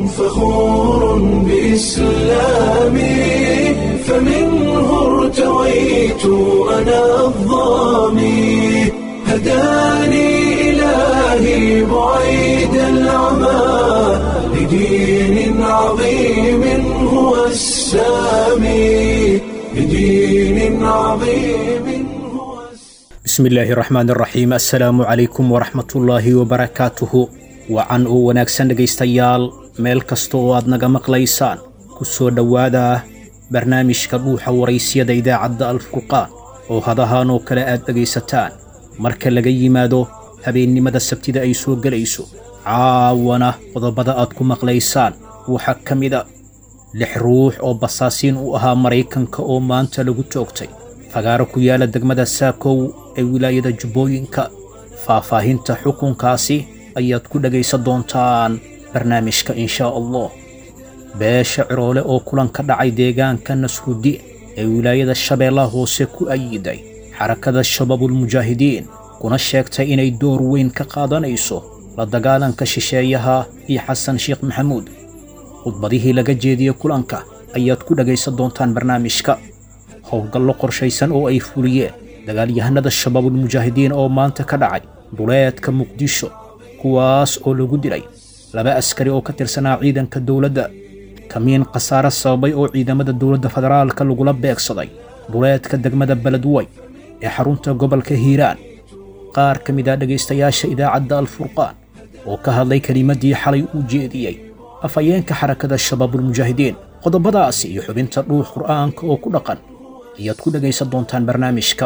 فخور بإسلامي فمنه ارتويت أنا الظامي هداني إلهي بعيد العمى لدين عظيم هو السامي لدين عظيم هو السامي bismi illaahi raxmaan raxiim assalaamu calaykum waraxmatullaahi wabarakaatuhu wacan oo wanaagsan dhegaystayaal meel kasta oo aad naga maqlaysaan ku soo dhowaada barnaamijka dhuuxa waraysyada idaacadda alfurqaan oo hadahaan oo kale aad dhegaysataan marka laga yimaado habeennimada sabtida ay soo gelayso caawana qodobada aad ku maqlaysaan waxaa ka mida lix ruux oo basaasiin u ahaa maraykanka oo maanta lagu toogtay fagaaro ku yaala degmada saakow ee wilaayada jubbooyinka faahfaahinta xukunkaasi ayaad ku dhegaysan doontaan barnaamijka inshaa allah beesha ciroole oo kulan ka dhacay deegaanka nasruddi ee wilaayada shabeellaha hoose ku ayiday xarakada shabaabulmujaahidiin kuna sheegtay inay door weyn ka qaadanayso la dagaalanka shisheeyaha iyo xasan sheekh maxamuud khudbadihii laga jeediyey kulanka ayaad ku dhegaysan doontaan barnaamijka howlgallo qorshaysan oo ay fuliyeen dagaalyahanada shabaabulmujaahidiin oo maanta ka dhacay duleedka muqdisho kuwaas oo lagu dilay laba askari oo ka tirsanaa ciidanka dowladda kamiin khasaare sababay oo ciidamada dowladda federaalka lagula beegsaday duleedka degmada beledwey ee xarunta gobolka hiiraan qaar ka mid ah dhegaystayaasha idaacadda alfurqaan oo ka hadlay kelimaddii xalay uu jeediyey afhayeenka xarakada shabaabulmujaahidiin qodobadaasi iyo xubinta dhuux qur'aanka oo ku dhaqan ayaad ku dhegaysan doontaan barnaamijka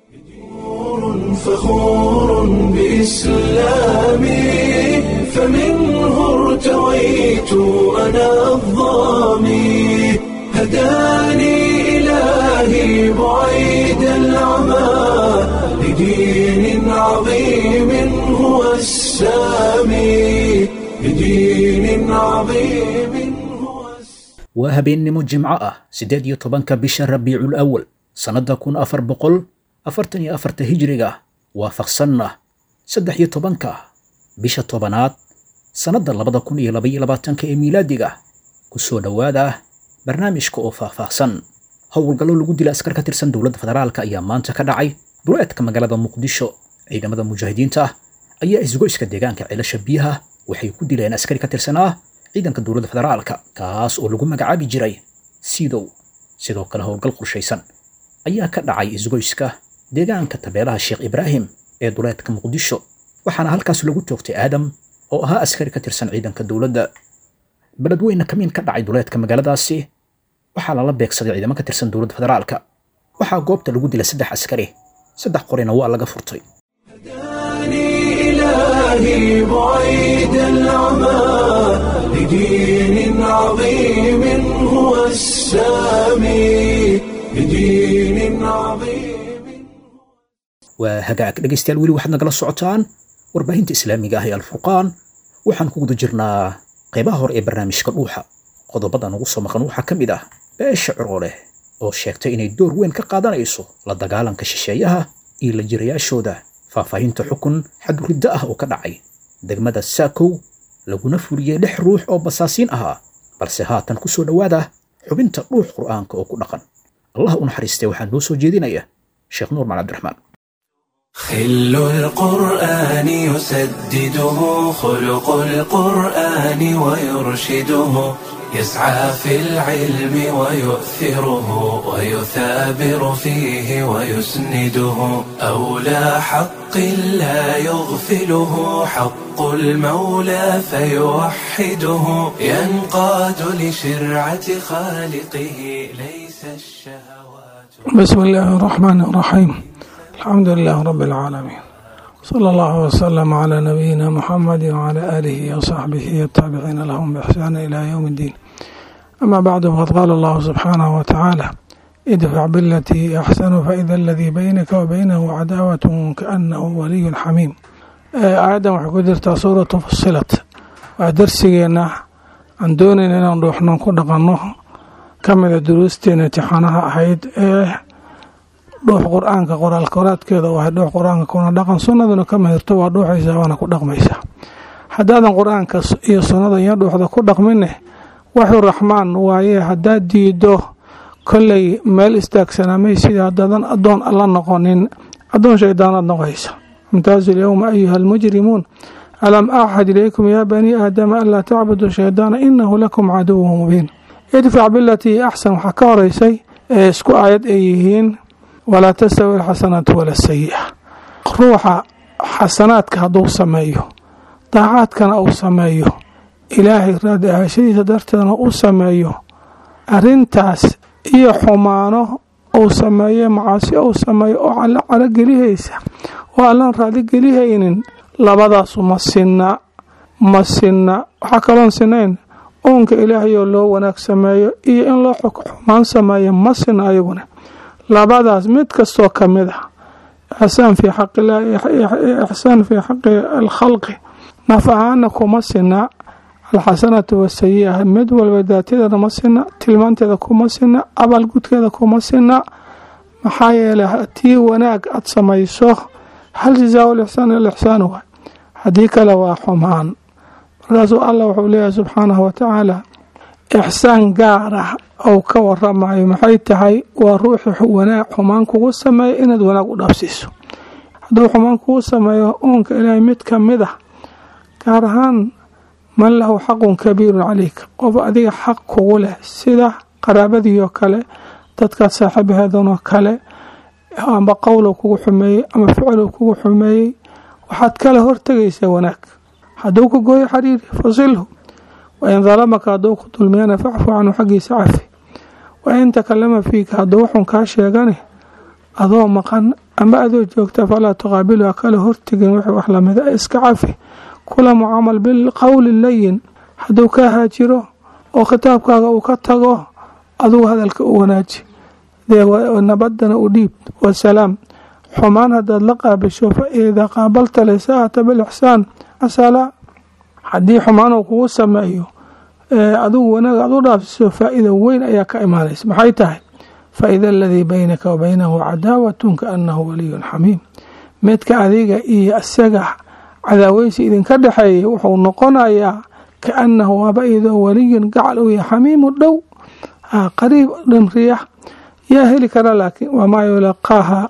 فخور بإسلامي فمنه ارتويت أنا الظامي هداني إلهي بعيد العمى لدين عظيم هو السامي لدين عظيم هو السامي waa habeennimo jimco ah siddeed iyo tobanka bisha rabiicul awal sannadda kun afar boqol afartan iyo afarta hijriga waafaqsanna saddex iyo tobanka bisha tobanaad sannadda labada kun iyo labaiyo labaatanka ee miilaadiga ku soo dhowaada barnaamijka oo faahfaahsan howlgallo lagu dila askar ka tirsan dowladda federaalka ayaa maanta ka dhacay duleedka magaalada muqdisho ciidamada mujaahidiinta ayaa isgoyska deegaanka ceelasha biyaha waxay ku dileen askari ka tirsanaa ciidanka dowladda federaalka kaas oo lagu magacaabi jiray sidow sidoo kale howlgal qorshaysan ayaa ka dhacay isgoyska deegaanka tabeelaha sheekh ibraahim ee duleedka muqdisho waxaana halkaas lagu toogtay aadam oo ahaa askari ka tirsan ciidanka dowladda beledweyne kamiin ka dhacay duleedka magaaladaasi waxaa lala beegsaday ciidamo ka tirsan dowladda federaalka waxaa goobta lagu dilay saddex askari saddex qorina waa laga furtay هداني إلهي بعيد العمى لدين عظيم هو السامي لدين عظيم waa hagaag dhegaystayaal weli waxaad nagala socotaan warbaahinta islaamiga ah ee alfurqaan waxaan ku guda jirnaa qaybaha hore ee barnaamijka dhuuxa qodobadan ugu soo maqan waxaa ka mid ah beesha ciroole oo sheegtay inay door weyn ka qaadanayso la dagaalanka shisheeyaha iyo la jirayaashooda faahfaahinta xukun xaduriddo ah oo ka dhacay degmada saakow laguna fuliyey lix ruux oo basaasiin ahaa balse haatan ku soo dhowaada xubinta dhuux qur'aanka oo ku dhaqan allah u naxariistay waxaa noo soo jeedinaya sheekh nuur macali cabdiraxmaan خل القرآن يسدده خلق القرآن ويرشده يسعى في العلم ويؤثره ويثابر فيه ويسنده أولى حق لا يغفله حق المولى فيوحده ينقاد لشرعة خالقه ليس الشهوات بسم الله الرحمن الرحيم الحمد لله رب العالمين صلى الله وسلم على نبينا محمد وعلى آله وصحبه والتابعين لهم بإحسان إلى يوم الدين أما بعد فقد قال الله سبحانه وتعالى ادفع بالتي أحسن فإذا الذي بينك وبينه عداوة كأنه ولي حميم آياdan waxay ku jirtaa suuratu fusilat waa darsigeena aan doonayn inaan dhuuxnan ku dhaqanno ka mida duruusteena imtixaanaha ahayd ee dhuux qur-aanka qoraal koraadkeeda waa dhuux qur-aanka kuna dhaqan sunnaduna ka mahirto waa dhuuxaysa waana ku dhaqmaysa haddaadan qur-aanka iyo sunnada iyo dhuuxda ku dhaqmine waxuu raxmaan waaye haddaad diido kolley meel istaagsanamay sida haddaadan addoon alla noqonin addoon shaydaanaad noqoysa imtaazu lyowma ayuha almujrimuun alam axad ilaykum yaa banii aadama anlaa tacbudu shaydaana inahu lakum caduwu mubiin idfac bilatii axsan waxaa ka horeysay ee isku aayad ay yihiin walaa tastawi alxasanaatu wala sayi'a ruuxa xasanaadka hadduu sameeyo daacaadkana uu sameeyo ilaahay raadi ahashadiisa darteedna u sameeyo arintaas iyo xumaano uu sameeyo macaasi uu sameeyo oo alla calogelihaysa oo allaan raaligelihaynin labadaasu ma sinna ma sinna waxaa kaloon sinayn uunka ilaahayoo loo wanaag sameeyo iyo in loo xumaan sameeyo ma sinna ayaguna labadaas mid kastoo ka mid ah ixsaan fii xaqilaahi ixsaan fii xaqi alkhalqi naf ahaana kuma sinna alxasanatu wasayi'a mid walba daatadeeda ma sinna tilmaanteeda kuma sinna abaalgudkeeda kuma sinna maxaa yeelay haddii wanaag aad samayso hal jazaa lixsaan ilixsaan waay haddii kale waa xumaan markaasuu allah wuxuu leeyahay subxaanahu watacaala ixsaan gaar ah ou ka waramayo maxay tahay waa ruuxi wanaag xumaan kugu sameeya inaad wanaag u dhaafsiiso hadduu xumaan kugu sameeyo uunka ilaahay mid ka mid ah gaar ahaan man lahu xaqun kabiirun calayka qof adiga xaq kugu leh sida qaraabadiioo kale dadkaad saaxiibaheedanoo kale amba qowlow kugu xumeeyey ama ficlow kugu xumeeyey waxaad kala hortegaysaa wanaag hadduu ku gooyo xariiri fasilhu wain dalamaka hadduu ku dulmiyana facfu canhu xaggiisa cafi wain takalama fiika hadduu waxun kaa sheegane adoo maqan ama adoo joogta falaa tuqaabilu ha kala hortegin wixii wax lamida iska cafi kula mucaamal bilqowli layin hadduu kaa haajiro oo khitaabkaaga uu ka tago adugu hadalka u wanaaji nabadana u dhiib wasalaam xumaan haddaad la qaabisho fa idaa qaabalta lisaata bilixsaan asalaa haddii xumaan uu kugu sameeyo adigu wanaag aad u dhaafsiso faa-ida weyn ayaa ka imaanaysa maxay tahay fa-ida aladii baynaka wa baynahu cadaawatun kaanahu waliyun xamiim midka adiga iyo isaga cadaaweysi idinka dhexeeya wuxuu noqonayaa kaanahu waaba idoo waliyun gacal u yahay xamiimu dhow qariib dhimriya yaa heli kara laakiin wamaa yulaqaaha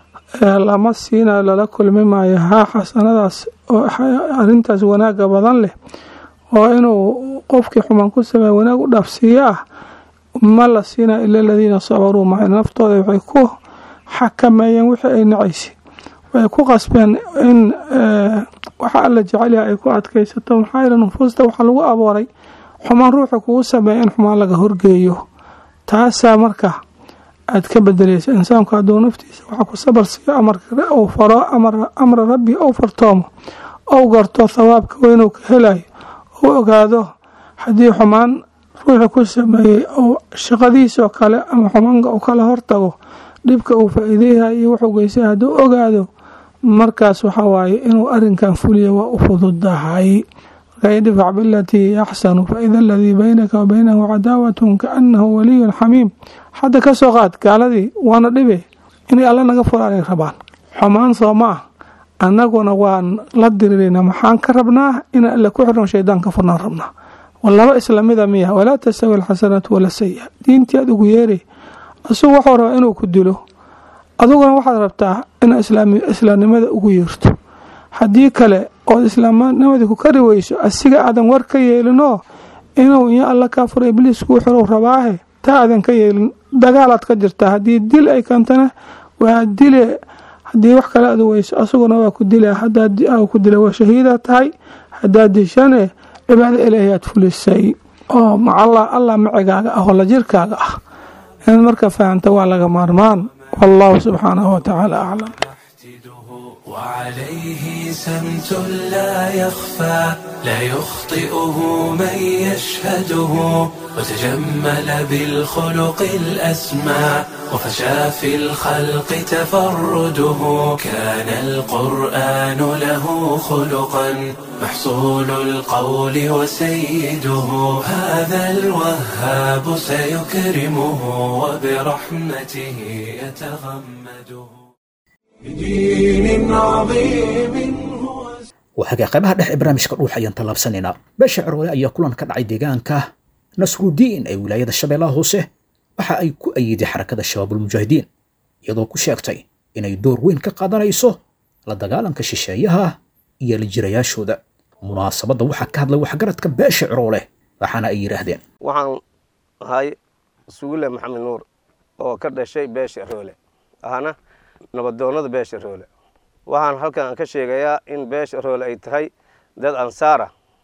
lama siinayo lala kulmi maayo haa xasanadaas oo arintaas wanaaga badan leh oo inuu qofkii xumaan ku sameeya wanaag u dhaafsiiyo ah ma la siinayo ila aladiina sabaruu maca naftooda waxay ku xakameeyeen wixii ay nacaysa waxay ku qasbeen in waxa alla jecelyaha ay ku adkaysato maxaa yeele nufuusta waxaa lagu abooray xumaan ruuxa kugu sameeya in xumaan laga horgeeyo taasaa marka aad ka bedelaysa insaanku hadduu naftiisa waxaa ku sabar siiyo amaruu faro amra rabbi ou fartoomo ou garto thawaabka weynuu ka helayo ou ogaado haddii xumaan ruuxi ku sameeyey ou shaqadiisoo kale ama xumaanka uu kala hortago dhibka uu faa-iideyahay iyo wuxuu geystay hadduu ogaado markaas waxa waaye inuu arinkan fuliya waa u fududahay marka idfac bilatii axsanu faida aladii baynaka wa baynahu cadaawatun kaanahu waliyun xamiim hadda ka soo qaad gaaladii waana dhibe inay alla naga furaanay rabaan xumaan soo ma ah annaguna waan la dirirayna maxaan ka rabnaa inaan alla ku xirno shaydaan ka furnaan rabnaa laba islamida miya walaa tastawi alxasanaatu wala sayi diintii aad ugu yeeray asugu waxuu rabaa inuu ku dilo aduguna waxaad rabtaa inaad islaamnimada ugu yeerto haddii kale ood islaamnimadii ku kari weyso asiga aadan war ka yeelinoo inuu iyo alla kaa furo ibliis kuu xirow rabaahe taa aadan ka yeelin dagaalaad ka jirtaa haddii dil ay keentana waa dile haddii wax kale aad weyso asaguna waa ku dila hadaad ku dila waa shahiida tahay haddaad dishane cibaado ilaahi aad fulisay oo macalla allah macigaaga ah oo la jirkaaga ah inaad marka fahamta waa laga maarmaan wallahu subxaanahu watacaala aclam وعليه سمت لا يخفى لا يخطئه من يشهده وتجمل بالخلق الأسمى وفشى في الخلق تفرده كان القرآن له خلقا محصول القول وسيده هذا الوهاب سيكرمه وبرحمته يتغمده بدين عظيم هو waxaga qaybaha dhex ee barnaamijka dhuux ayaan tallaabsanaynaa beesha cirwale ayaa kulan ka dhacay deegaanka nasrudiin ee wilaayada shabeellaha hoose waxa ay ku ayiday xarakada shabaabulmujaahidiin iyadoo ku sheegtay inay door weyn ka qaadanayso la dagaalanka shisheeyaha iyo lijirayaashooda munaasabadda waxaa ka hadlay waxgaradka beesha ciroole waxaana ay yidhaahdeen waxaan ahay sugulle maxamed nuur oo ka dhashay beesha roole ahna nabadoonnada beesha roole waxaan halkan ka sheegayaa in beesha roole ay tahay dad ansaara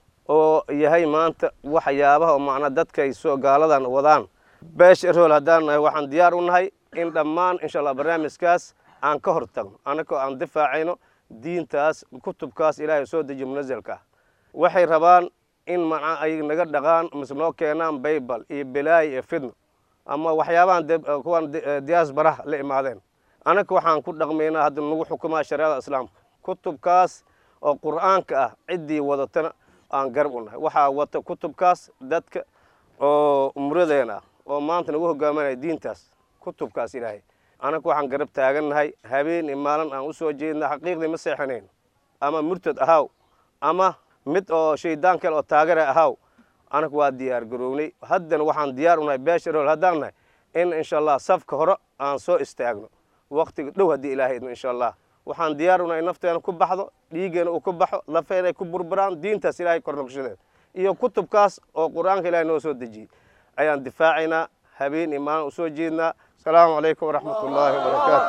oo yahay maanta waxyaabaha oo macnaa dadkay soo gaaladan wadaan beesha roole haddaan nahay waxaan diyaar u nahay in dhammaan insha allah barnaamijkaas aan ka hor tagno annagoo aan difaacayno diintaas kutubkaas ilaahay soo dejiyo munasalka ah waxay rabaan in macnaa ay naga dhaqaan mise noo keenaan baybal iyo bilaayi iyo fidno ama waxyaabahan kuwan diyaasbaraha la imaadeen annaga waxaan ku dhaqmaynaa hadda nagu xukumaa shareecada islaamka kutubkaas oo qur'aanka ah ciddii wadatana aan garab u nahay waxaa wata kutubkaas dadka oo umradeen ah oo maanta nagu hogaaminaya diintaas kutubkaas ilaahay annaga waxaan garab taagannahay habeen iyo maalin aan u soo jeedna xaqiiqdii ma seexanayn ama murtad ahaaw ama mid oo shaydaan kale oo taagara ahaaw anaga waa diyaar garownay haddana waxaan diyaar unahay beesha rool haddaan nahay in insha allah safka hore aan soo istaagno waktiga dhow haddii ilaahay idmo insha allah waxaan diyaar unahay nafteena ku baxdo dhiiggeena uu ku baxo lafeena ay ku burburaan diintaas ilaahay kornoqshadeed iyo kutubkaas oo qur-aanka ilahay noo soo dejiyey ayaan difaacaynaa habeen iyo maalin usoo jeednaa asalaamu calaykum waraxmat ullaahi wabarakaatu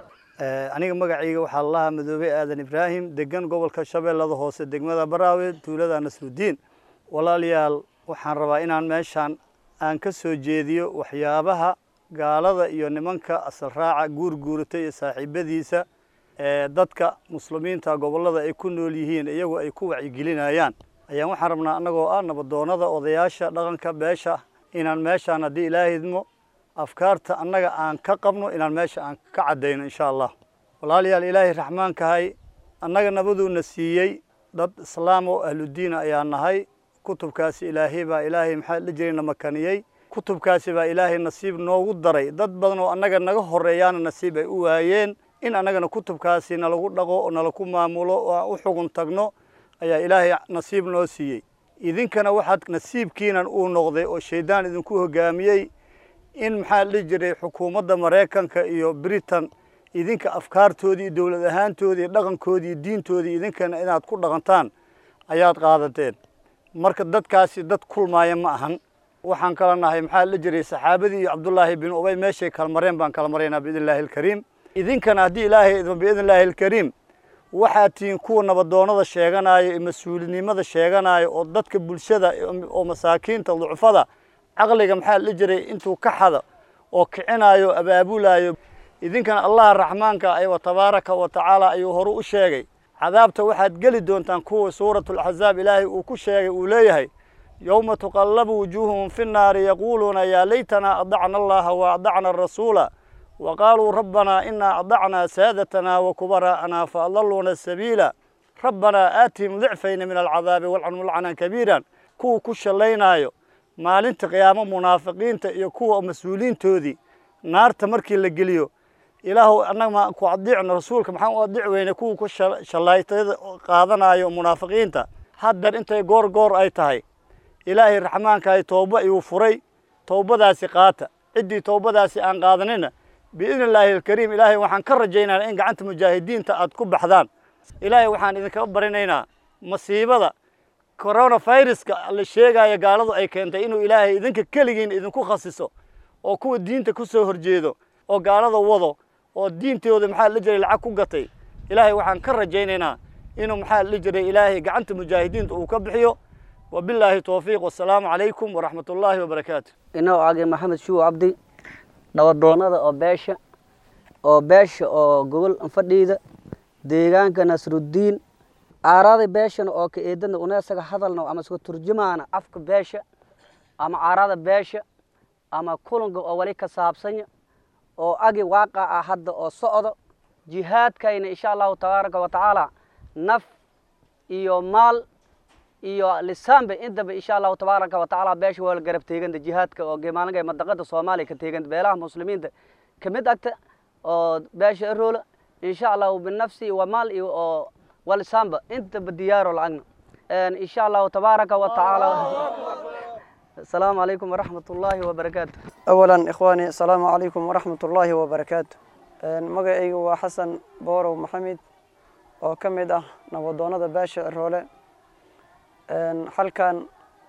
aniga magacayga waxaa lalahaa madoobe aadan ibraahim degan gobolka shabeellada hoose degmada baraawe tuulada nasrudiin walaalayaal waxaan rabaa inaan meeshaan aan ka soo jeediyo waxyaabaha gaalada iyo nimanka asal raaca guurguurata iyo saaxiibadiisa ee dadka muslimiinta gobollada ay ku nool yihiin iyagoo ay ku wacyigelinayaan ayaan waxaan rabnaa annagoo ah nabadoonnada odayaasha dhaqanka beesha inaan meeshaan haddii ilaahay idmo afkaarta annaga aan ka qabno inaan meesha aan ka caddayno insha allah walaalayaal ilaahay raxmaankahay annaga nabaduuna siiyey dad islaam oo ahludiina ayaa nahay kutubkaasi ilaahay baa ilaahay maxaa la jiray na makaniyey kutubkaasi baa ilaahay nasiib noogu daray dad badan oo annaga naga horreeyaana nasiib ay u waayeen in annagana kutubkaasi nalagu dhaqo oo nalaku maamulo oo aan u xugun tagno ayaa ilaahay nasiib noo siiyey idinkana waxaad nasiibkiinan uu noqday oo shayddaan idinku hoggaamiyey in maxaa la dhihi jiray xukuumadda maraykanka iyo britain idinka afkaartoodii iyo dowlad ahaantoodii iyo dhaqankoodii iyo diintoodii idinkana inaad ku dhaqantaan ayaad qaadateen marka dadkaasi dad kulmaaya ma ahan waxaan kala nahay maxaa la jiray saxaabadii iyo cabdullaahi bin ubay meeshay kala mareen baan kala maraynaa biidn illaahi alkariim idinkana haddii ilaahay idmo biidn illaahi alkariim waxaad tihiin kuwa nabadoonnada sheeganaayo iyo mas-uulinimada sheeganaayo oo dadka bulshada oo masaakiinta ducfada caqliga maxaa la jiray intuu ka xado oo kicinaayo abaabulaayo idinkana allaha raxmaanka ay wa tabaaraka wa tacaala ayuu horu u sheegay cadaabta waxaad geli doontaan kuwa suuratulaxzaab ilaahay uu ku sheegay uu leeyahay yowma tuqallabu wujuuhuhum fi nnaari yaquuluuna yaa laytanaa adacna allaha wa adacna arasuula wa qaaluu rabbanaa inaa adacnaa saadatana wa kubaraa'ana fa adalluuna asabiila rabbanaa aatihim dicfayna min alcadaabi walcanhum lacnan kabiiran kuwa ku shallaynaayo maalinta qiyaamo munaafiqiinta iyo kuwa mas-uuliintoodii naarta markii la geliyo ilaahu annaga maan ku adiicno rasuulka maxaan u adiic weyne kuwa ku shallaytada qaadanayo munaafiqiinta haddar intay goor goor ay tahay ilaahay raxmaankahay tooba ayuu furay towbadaasi qaata ciddii towbadaasi aan qaadanina biidni illaahi alkariim ilaahay waxaan ka rajaynaynaa in gacanta mujaahidiinta aad ku baxdaan ilaahay waxaan idinkaga barinaynaa masiibada coronaviruska la sheegaayo gaaladu ay keentay inuu ilaahay idinka keligiin idinku khasiso oo kuwa diinta ku soo horjeedo oo gaalada wado oo diintooda maxaa la jiray lacag ku gatay ilaahay waxaan ka rajaynaynaa inuu maxaa la jiray ilaahay gacanta mujaahidiinta uu ka bixiyo wabilaahi towfiiq wasalaamu calaykum waraxmat ullaahi wabarakaatu inoo age maxamed shuw cabdi nabadoonnada oo beesha oo beesha oo gogol fadhiida deegaanka nasruddiin aaraada beeshana oo ka eedana una isaga hadalna ama iska turjumaana afka beesha ama aaraada beesha ama kulanka oo wali ka saabsanya oo agi waaqa ah hadda oo socdo jihaadkayna insha allahu tabaaraka wa tacaala naf iyo maal iyo lisaanba intaba insha allahu tabaaraka wa tacaala beesha waa la garab teeganta jihaadka oo gemaalinka madaqada soomaaliya ka teeganta beelaha muslimiinta ka mid agta oo beesha eroola insha allahu binafsi wa maal iyo oo walisaanba intaba diyaaro lacagna insha allahu tabaaraka wa tacaala asalaamu calaykum waraxmat ullaahi wabarakaatu أولا إخواني السلام عليكم ورحمة الله وبركاته magacaygu waa xasan boorow maxamed oo ka mid ah nabadoonnada baasha ciroole halkan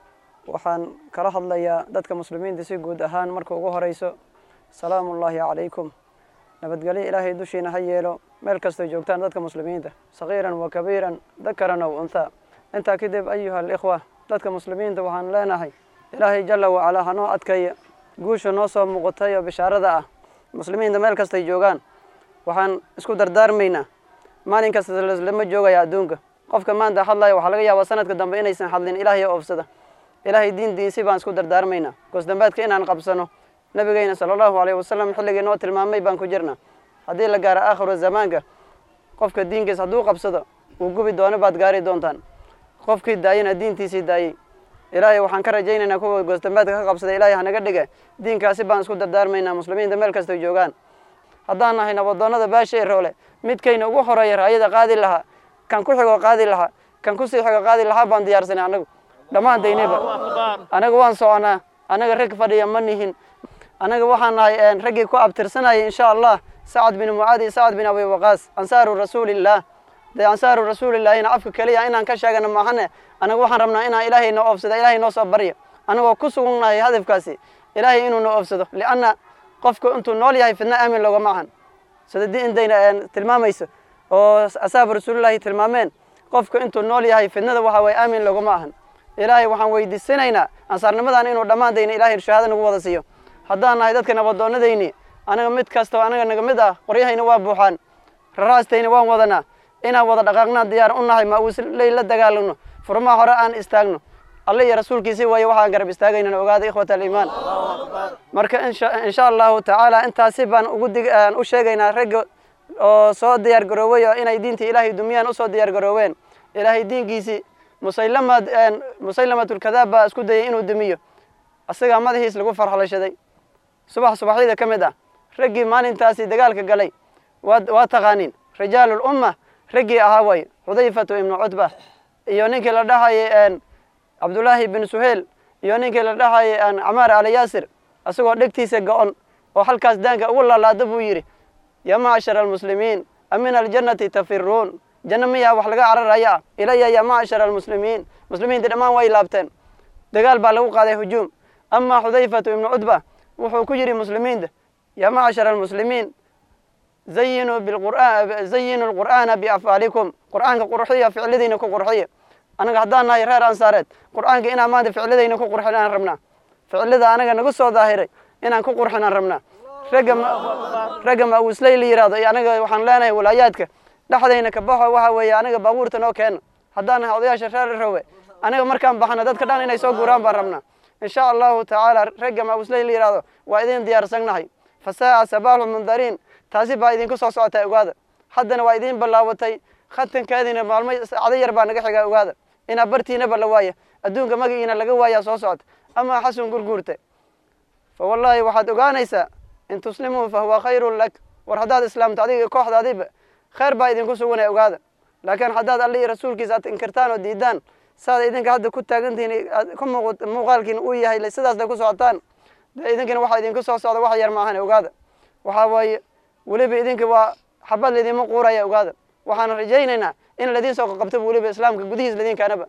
waxaan kala hadlayaa dadka muslimiinta si guud ahaan marka ugu horeyso salaamu ullaahi calaykum nabadgelyo ilaahay dushiina ha yeelo meel kastoo joogtaan dadka muslimiinta sagiiran wa kabiiran dakaran aw unthaa intaa kadib ayuha alikhwa dadka muslimiinta waxaan leenahay ilaahay jala wacalaa hanoo adkaya guusha noo soo muuqatay oo bishaarada ah muslimiinta meel kastay joogaan waxaan isku dardaarmaynaa maalin kasta lama joogaya adduunka qofka maanta hadlaya waxaa laga yaabaa sanadka dambe inaysan hadlin ilaahay oofsada ilaahay diintiisi baan isku dardaarmaynaa goosdambaadka inaan qabsano nabigeyna sala allahu alayhi wasalam xilligii noo tilmaamay baan ku jirnaa haddii la gaaro aakhiru zamaanka qofka diinkiis hadduu qabsado uu gubi doono baad gaari doontaan qofkii daayana diintiisii daayey ilaahay waxaan ka rajaynaynaa kuwa goosdambaadka ka qabsada ilaahay hanaga dhige diinkaasi baan isku dardaarmaynaa muslimiinta meel kastay joogaan haddaan nahay nabadoonnada baasha roole midkayna ugu horeeya raayada qaadi lahaa kan ku xigoo qaadi lahaa kan kusii xigo qaadi lahaa baan diyaarsanay anagu dhammaantaynaba anaga waan soconaa anaga rag fadhiya ma nihin anaga waxaan nahay raggii ku abtirsanayay insha allah sacad bin mucaad iyo sacad bin abi waqaas ansaaru rasuulillaah dee ansaaru rasuulillaahina afka keliya inaan ka sheegana maahane anaga waxaan rabnaa inaan ilaahay noo oofsada ilaahay noo soo barya anagoo ku sugunnahay hadafkaasi ilaahay inuu noo oofsado lianna qofku intuu nool yahay fidna aamin loogama ahan sida diintayna tilmaamayso oo asaabu rasuulillahi tilmaameen qofku intuu nool yahay fidnada waxa waye aamin loogama ahan ilaahay waxaan weydiisanaynaa ansaarnimadan inuu dhammaantayna ilaahay shahaado nagu wada siiyo haddaan nahay dadka nabadoonnadayni anaga mid kastoo anaga naga mid ah qoryahayna waa buuxaan raraastayna waan wadanaa inaan wada dhaqaaqnaan diyaar u nahay ma uusley la dagaalano furmaha hore aan istaagno alle iyo rasuulkiisii waaye waxaan garab istaagaynana ogaada ikhwata aliimaan marka insha allahu tacaala intaasi baan ugu dig u sheegaynaa ragga oo soo diyaar garooway oo inay diinta ilaahay dumiyaan usoo diyaar garooween ilaahay diinkiisii musaylama musaylamatulkadaab baa isku dayay inuu dumiyo asagaa madaxiis lagu farxlashaday subax subaxyada ka mid ah raggii maalintaasi dagaalka galay waa waa taqaaniin rijaalulumma raggii ahaa waaye xudayfatu ibnu cutba iyo ninkii la dhahayay cabdullaahi bin suheyl iyo ninkii la dhahayay camaar ala yaasir asagoo dhegtiisa go-on oo halkaas daanka ugu laalaada buu yidhi ya macshara almuslimiin amin aljannati tafiruun janno miyaa wax laga cararaya ah ilaya ya macshara almuslimiin muslimiinta dhammaan way laabteen dagaal baa lagu qaaday hujuum amaa xudayfatu ibnu cutba wuxuu ku yidhi muslimiinta ya macshara almuslimiin zayinuu biqur'aan zayinuu lqur'aana biafcaalikum qur'aanka qurxiya ficladiina ku qurxiya anaga haddaan nahay reer ansaareed qur'aanka inaan maanta ficladayna ku qurxinaan rabnaa ficlada anaga nagu soo daahiray inaan ku qurxinaan rabnaa ragga ragga ma-uusley la yihahdo iyo anaga waxaan leenahay walaayaadka dhexdayna ka baxo waxa weeye anaga baabuurta noo keena haddaan nahay odayaasha reer rowe anaga markaan baxno dadka dhan inay soo guuraan baan rabnaa insha allahu tacaala ragga ma-uusley la yihahdo waa idin diyaarsannahay fasaaca sabaaxu mundariin taasi baa idinku soo socotaa ogaada haddana waa idiin ballaabatay khatankeediina maalmo sacdo yar baa naga xigaa ogaada inaa bartiinaba la waaya adduunka magaciina laga waayaa soo socota amaa xasun gurguurte fa wallaahi waxaad ogaanaysaa in tuslimuu fa huwa khayrun lak war haddaad islaamto adiga kooxdaadiba khayr baa idinku suganaya ogaada laakiin haddaad alle iyo rasuulkiisa aad inkirtaan oo diidaan saad idinka hadda ku taagantihiin ku muuqaalkiina uu yahay sidaas day ku socotaan dee idinkana waxaa idinku soo socda wax yar maahan ogaada waxaa waaye weliba idinka waa xabad laydinma quuraya ogaada waxaan rajaynaynaa in ladiin soo qaqabto weliba islaamka gudihiis ladiinkaanaba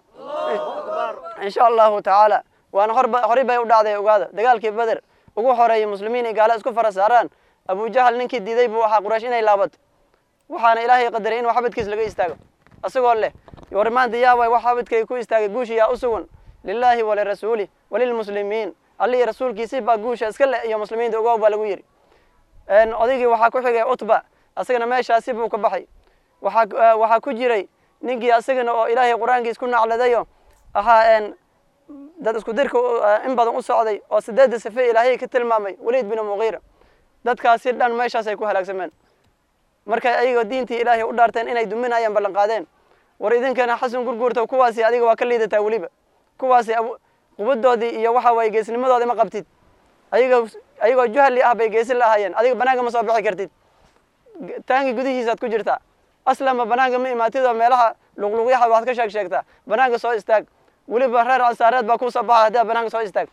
insha allahu tacaala waana horba horey bay u dhacday ogaada dagaalkii beder ugu horeeyay muslimiin iyo gaalo isku fara saaraan abujahal ninkii diiday buu ahaa quraysh inay laabato waxaana ilaahay qadaray inuu xabadkiis laga istaago asagoo leh war maanta yaa waay wax xabadkay ku istaagay guushi yaa u sugan lilaahi walirasuuli walilmuslimiin alli iyo rasuulkiisi baa guusha iska leh iyo muslimiinta ogow baa lagu yidhi odaygii waxaa ku xigay utba asagana meeshaasi buu ka baxay waxaa waxaa ku jiray ninkii asagana oo ilaahay qur-aankiis ku nacladayo ahaa dad isku dirka in badan u socday oo sideedda sife ilaahay ka tilmaamay waliid bin muqiira dadkaasi dhan meeshaasay ku halaagsameen markay ayagoo diintii ilaahay u dhaarteen inay duminayaan ballan qaadeen war idinkana xasan gurguurta kuwaasi adiga waa ka liidataa weliba kuwaasi qubadoodii iyo waxa waye geesnimadoodi ma qabtid ayago ayagoo juhali ah bay geesi la ahaayeen adiga banaanka ma soo bixi kartid taangi gudihiisaad ku jirtaa aslanba banaanka ma imaatid oo meelaha luqluqyaha waxaad ka sheeg sheegtaa banaanka soo istaag weliba reer ansaareed baa kusoo baxa haddaad banaanka soo istaag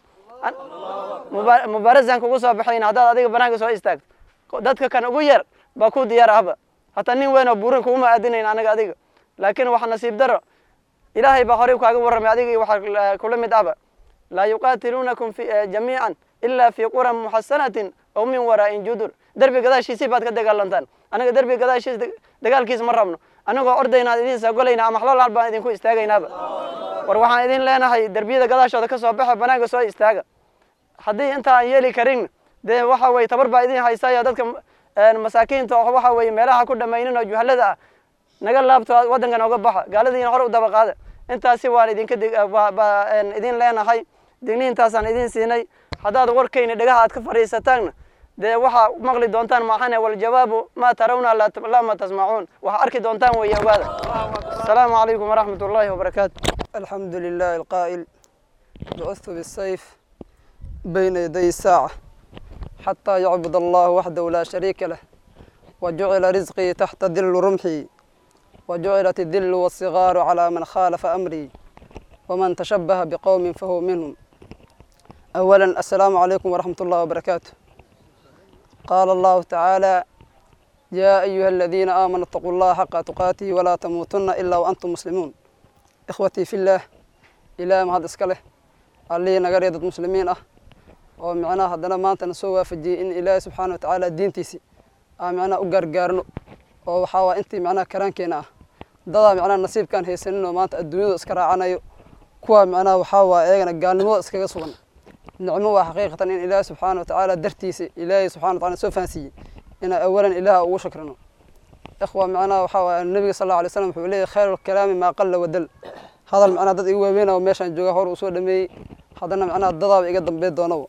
mubaarasan kugu soo baxayna haddaad adiga banaanka soo istaag dadka kan ugu yar baa ku diyaar ahba hataa nin weyn oo buurin kuguma aadinayn anaga adiga laakiin waxa nasiib daro ilaahay baa horey kaaga warramay adiga iyo waxa kula mid ahba laa yuqaatiluunakum jamiican ila fi quran muxasanatin aw min waraa'in judur derbi gadaashiisii baad ka dagaalantaan anaga derbi gadaashiis dagaalkiis ma rabno anagoo ordaynaa idin saagolayna ama xlolaal baan idinku istaagaynaaba war waxaan idin leenahay derbiyada gadaashooda ka soo baxa banaanka soo istaaga haddii inta aan yeeli karin dee waxa weye tabar baa idin haysayo dadka masaakiinta oo waxa weye meelaha ku dhamaynin oo juhalada ah naga laabto waddanka nooga baxa gaaladiina hore u daba qaada intaasi waan idinka idin leenahay digniintaasaan idin siinay haddaad warkayna dhegaha aad ka fadhiisataanna dee waxaa maqli doontaan maaxane waljawaabu maa tarawna lama tasmacuun waxaa arki doontaan weeye ogaada asalaamu calaykum waraxmat ullaahi wabarakaatu الحمد لله القائل بعثت بالسيف بين يدي الساعة حتى يعبد الله وحده لا شريك له وجعل رزقي تحت ذل رمحي وجعلت الذل والصغار على من خالف أمري ومن تشبه بقوم فهو منهم أولا السلام عليكم ورحمة الله وبركاته قال الله تعالى يا أيها الذين آمنوا اتقوا الله حق تقاته ولا تموتن إلا وأنتم مسلمون ikhwatii fillaah ilaahay mahad iska leh allihii naga reey dad muslimiin ah oo micnaha haddana maantana soo waafajiyey in ilaahay subxaana wa tacaala diintiisi aan micnaha u gaargaarno oo waxaa waa intii micnaha karaankeena ah dadaa micnaha nasiibkaan haysanin oo maanta adduunyada iska raacanayo kuwa micnaha waxaa waa eegana gaalnimada iskaga sugan nicmo waa xaqiiqatan in ilaahay subxaana wa tacaala dartiisa ilaahay subxana wa taala soo fahansiiyey inaan awalan ilaaha ugu shakrino ikhwa macnaha waxaa waaye nabiga sal alla alay slam wuxuu leeyahy khayru lkalaami maa qalla wadal hadal macnaha dad igu waaweynaa meeshaan jooga hor uu soo dhameeyey haddana macnaha dadaaba iga dambeyn doonaba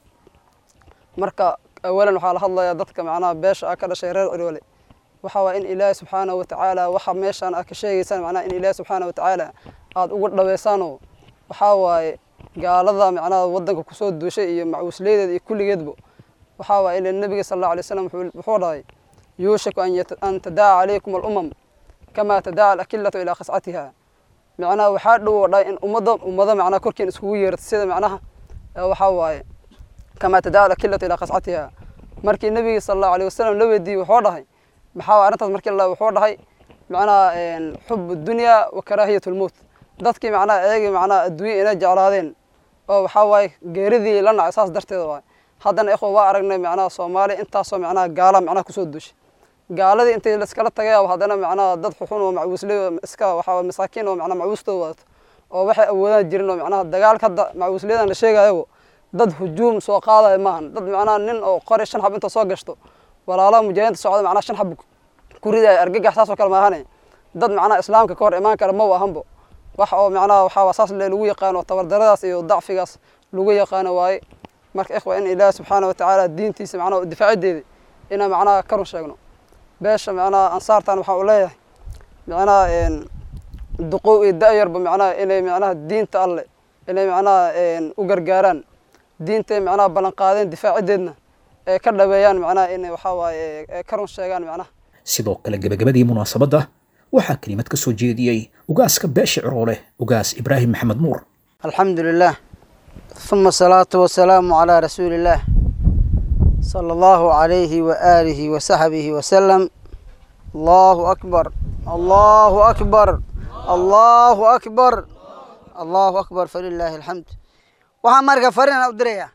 marka awalan waxaa la hadlayaa dadka macnaha beesha ah ka dhashay reer ciroole waxaa waaye in ilaahi subxaanahu watacaala waxa meeshaan ah ka sheegaysaan macnaha in ilaahi subxaanahu watacaala aada ugu dhaweysaanoo waxaa waaye gaalada macnaha waddanka kusoo duushay iyo macuusleydeeda iyo kulligeedba waxaa waaye ila nabiga sal alla alay slam wuxuu dhahay yuushiku an tadaca calaykum alumam kama tadaca alakilatu ilaa qascatiha macnaha waxaa dhow dhahay in ummadda ummada macnaha korkeen iskugu yeerto sida macnaha waxaa waaye kama tadaca alakilatu ilaa qascatiha markii nabiga sal allahu alayh wasalam la weydiiyey wuxuu dhahay maxaa waye arrintaas markii la wuxuu dhahay macnaha xub dunya wa karaahiyat lmowt dadkii macnaha eegi macnaha adduunya inay jeclaadeen oo waxaa waaye geeridii la nacay saas darteeda waaye haddana ikhwa waa aragnay macnaha soomaaliya intaasoo macnaha gaala macnaha kusoo duushay gaaladii intay laiskala tagay haddana macnaha dad xuxun oo macuusley iska waxaa masaakiin oo macnaha macuustooda wadato oo waxay awoodaan jirin oo macnaha dagaalka hadda macuusleyadan la sheegayo dad hujuum soo qaadaya maahan dad macnaha nin oo qori shan xab inta soo gashto walaalaha mujaahidiinta socda macnaha shan xab ku ridaya argagax saas oo kale maahane dad macnaha islaamka ka hor imaan kara ma ahanbo wax oo macnaha waxaa saas le lagu yaqaano tabardaradaas iyo dacfigaas lagu yaqaano waaye marka ikhwa in ilaahi subxaana watacaala diintiisa macnaha difaacideeda inaan macnaha ka run sheegno beesha macnaha ansaartan waxaa u leeyahay macnaha duqow iyo da-yarba macnaha inay macnaha diinta alle inay macnaha u gargaaraan diintay macnaha ballan qaadeen difaacideedna ee ka dhaweeyaan macnaha inay waxaa waaye ka run sheegaan macnaha sidoo kale gebagabadii munaasabadda waxaa kelimad ka soo jeediyey ugaaska beesha ciroole ugaas ibraahim maxamed nuur الحمد لله ثم الصلاة والسلام على رسول الله صلى الله عليه وآله وصحبه وسلم الله أكبر الله أكبر الله أكبر الله أكبر فلله الحمد waxaa marka farina u diraya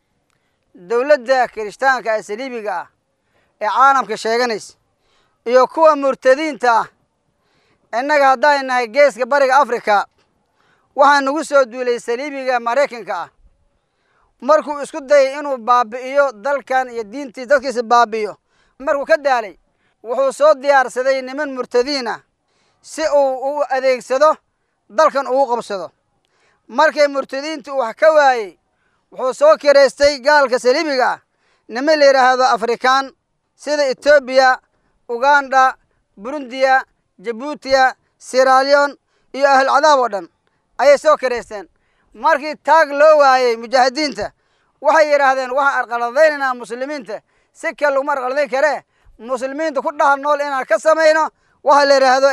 dowladda kirishtaanka ee saliibiga ah ee caalamka sheeganaysa iyo kuwa murtadiinta ah innaga haddaan nahay geeska bariga afrika waxaa nagu soo duulay saliibiga maraykanka ah markuu isku dayay inuu baabi'iyo dalkan iyo diintii dadkiisa baabi'iyo markuu ka daalay wuxuu soo diyaarsaday niman murtadiin ah si uu u adeegsado dalkan ugu qabsado markay murtadiintu wax ka waayey wuxuu soo kiraystay gaalka saliibiga ah niman la yidhaahdo afrikaan sida etoobiya uganda burundiya jabuutiya siralion iyo ahlulcadaab oo dhan ayay soo kiraysteen markii taag loo waayey mujaahidiinta waxay yidhaahdeen waxaan arqaladaynaynaa muslimiinta si kale laguma arqaladayn karee muslimiinta ku dhaha nool inaan ka samayno waxaa la yidhaahdo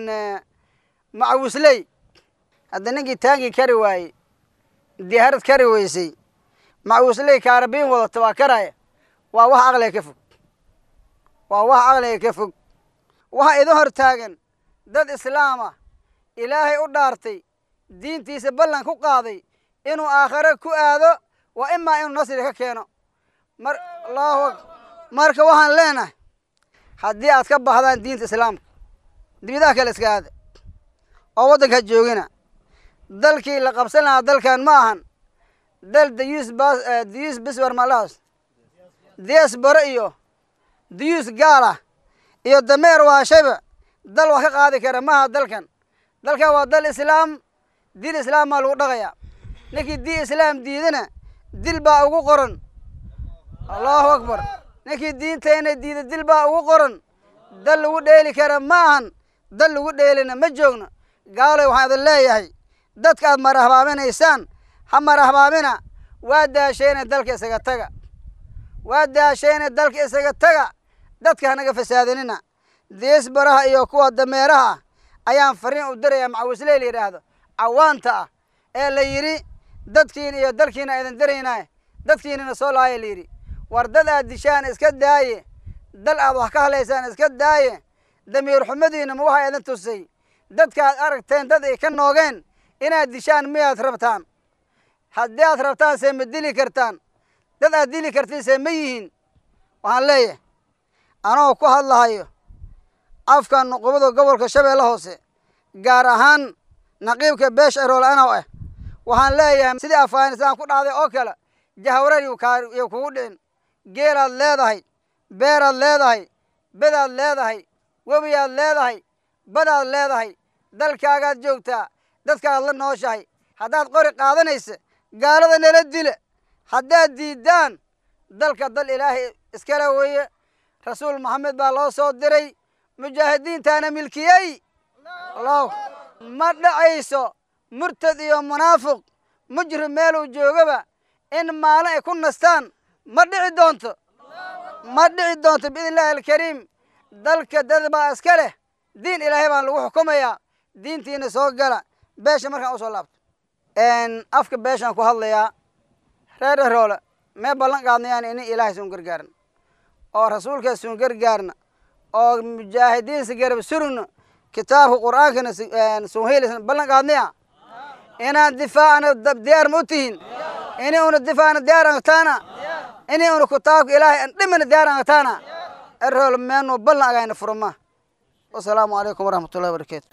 macawisley hadda ninkii taangii kari waayey diyaarad kari weysay macawisley kaarabiin wadata waa karaya waa wax aqliga ka fog waa wax aqliga ka fog waxaa idin hor taagan dad islaama ilaahay u dhaartay diintiisa ballan ku qaaday inuu aakhare ku aado waa imaa inuu nasri ka keeno mar allahu ak marka waxaan leenahay haddii aad ka baxdaan diinta islaamka dibidaha kale iska aada oo waddanka joogina dalkii la qabsan lahaa dalkan ma ahan dal dayuus bas dayuus biswar malaas diasbaro iyo dayuus gaala iyo dameer waashayba dal wax ka qaadi kara maaha dalkan dalkan waa dal islaam diin islaam baa lagu dhaqayaa ninkii diin islaam diidana dil baa ugu qoran allahu akbar ninkii diintayna diida dil baa ugu qoran dal lagu dheeli kara ma ahan dal lagu dheelina ma joogno gaaloy waxaan idin leeyahay dadka aad marahbaaminaysaan ha marahbaamina waa daashayna dalka isaga taga waa daashayna dalka isaga taga dadka hanaga fasaadinina diisbaraha iyo kuwa dameeraha ah ayaan fariin u dirayaa macawisley la yidhaahdo cawaanta ah ee la yidhi dadkiina iyo dalkiina aydan diraynaa dadkiinana soo laaya la yidhi war dad aad dishaan iska daaye dal aad wax ka halaysaan iska daaye damiir xumadiina ma waxaa idin tusay dadkaad aragteen dad ay ka noogeen inaad dishaan miyaad rabtaan haddii aad rabtaan see ma dili kartaan dad aad dili kartiin see ma yihiin waxaan leeyahay anoo ku hadlahayo afka nuqubada gobolka shabeelle hoose gaar ahaan naqiibka beesha eroole anow ah waxaan leeyahay sidii afghanistaan ku dhacday oo kale jahwareer yuu kugu dhicin geelaad leedahay beeraad leedahay bedaad leedahay webiyaad leedahay badaad leedahay dalkaagaad joogtaa dadkaad la nooshahay haddaad qori qaadanaysa gaalada nala dila haddaad diiddaan dalka dal ilaahay iskale weeye rasuul maxamed baa loo soo diray mujaahidiintaana milkiyey allahu ma dhacayso murtad iyo munaafiq mujrim meeluu joogaba in maalin ay ku nastaan ma dhici doonto ma dhici doonto biidn illahi alkariim dalka dad baa iska leh diin ilaahay baan lagu xukumayaa diintiina soo gala beesha markaan usoo laabto afka beeshaan ku hadlayaa reer eroole mee ballan qaadnayaan inin ilaahay suun gargaarna oo rasuulka suun gargaarna oo mujaahidiinsa garab surugna kitaabka qur'aankana suun helisna ballan qaadnaya inaan difaacna diyaar ma u tihin ini una difaacna diyaar angtaana ini una kitaabka ilaahay an dhimina diyaar angtaana eroole meenu ballan agayna furma wasalaamu calaykum waraxmatullahi wabarakaatu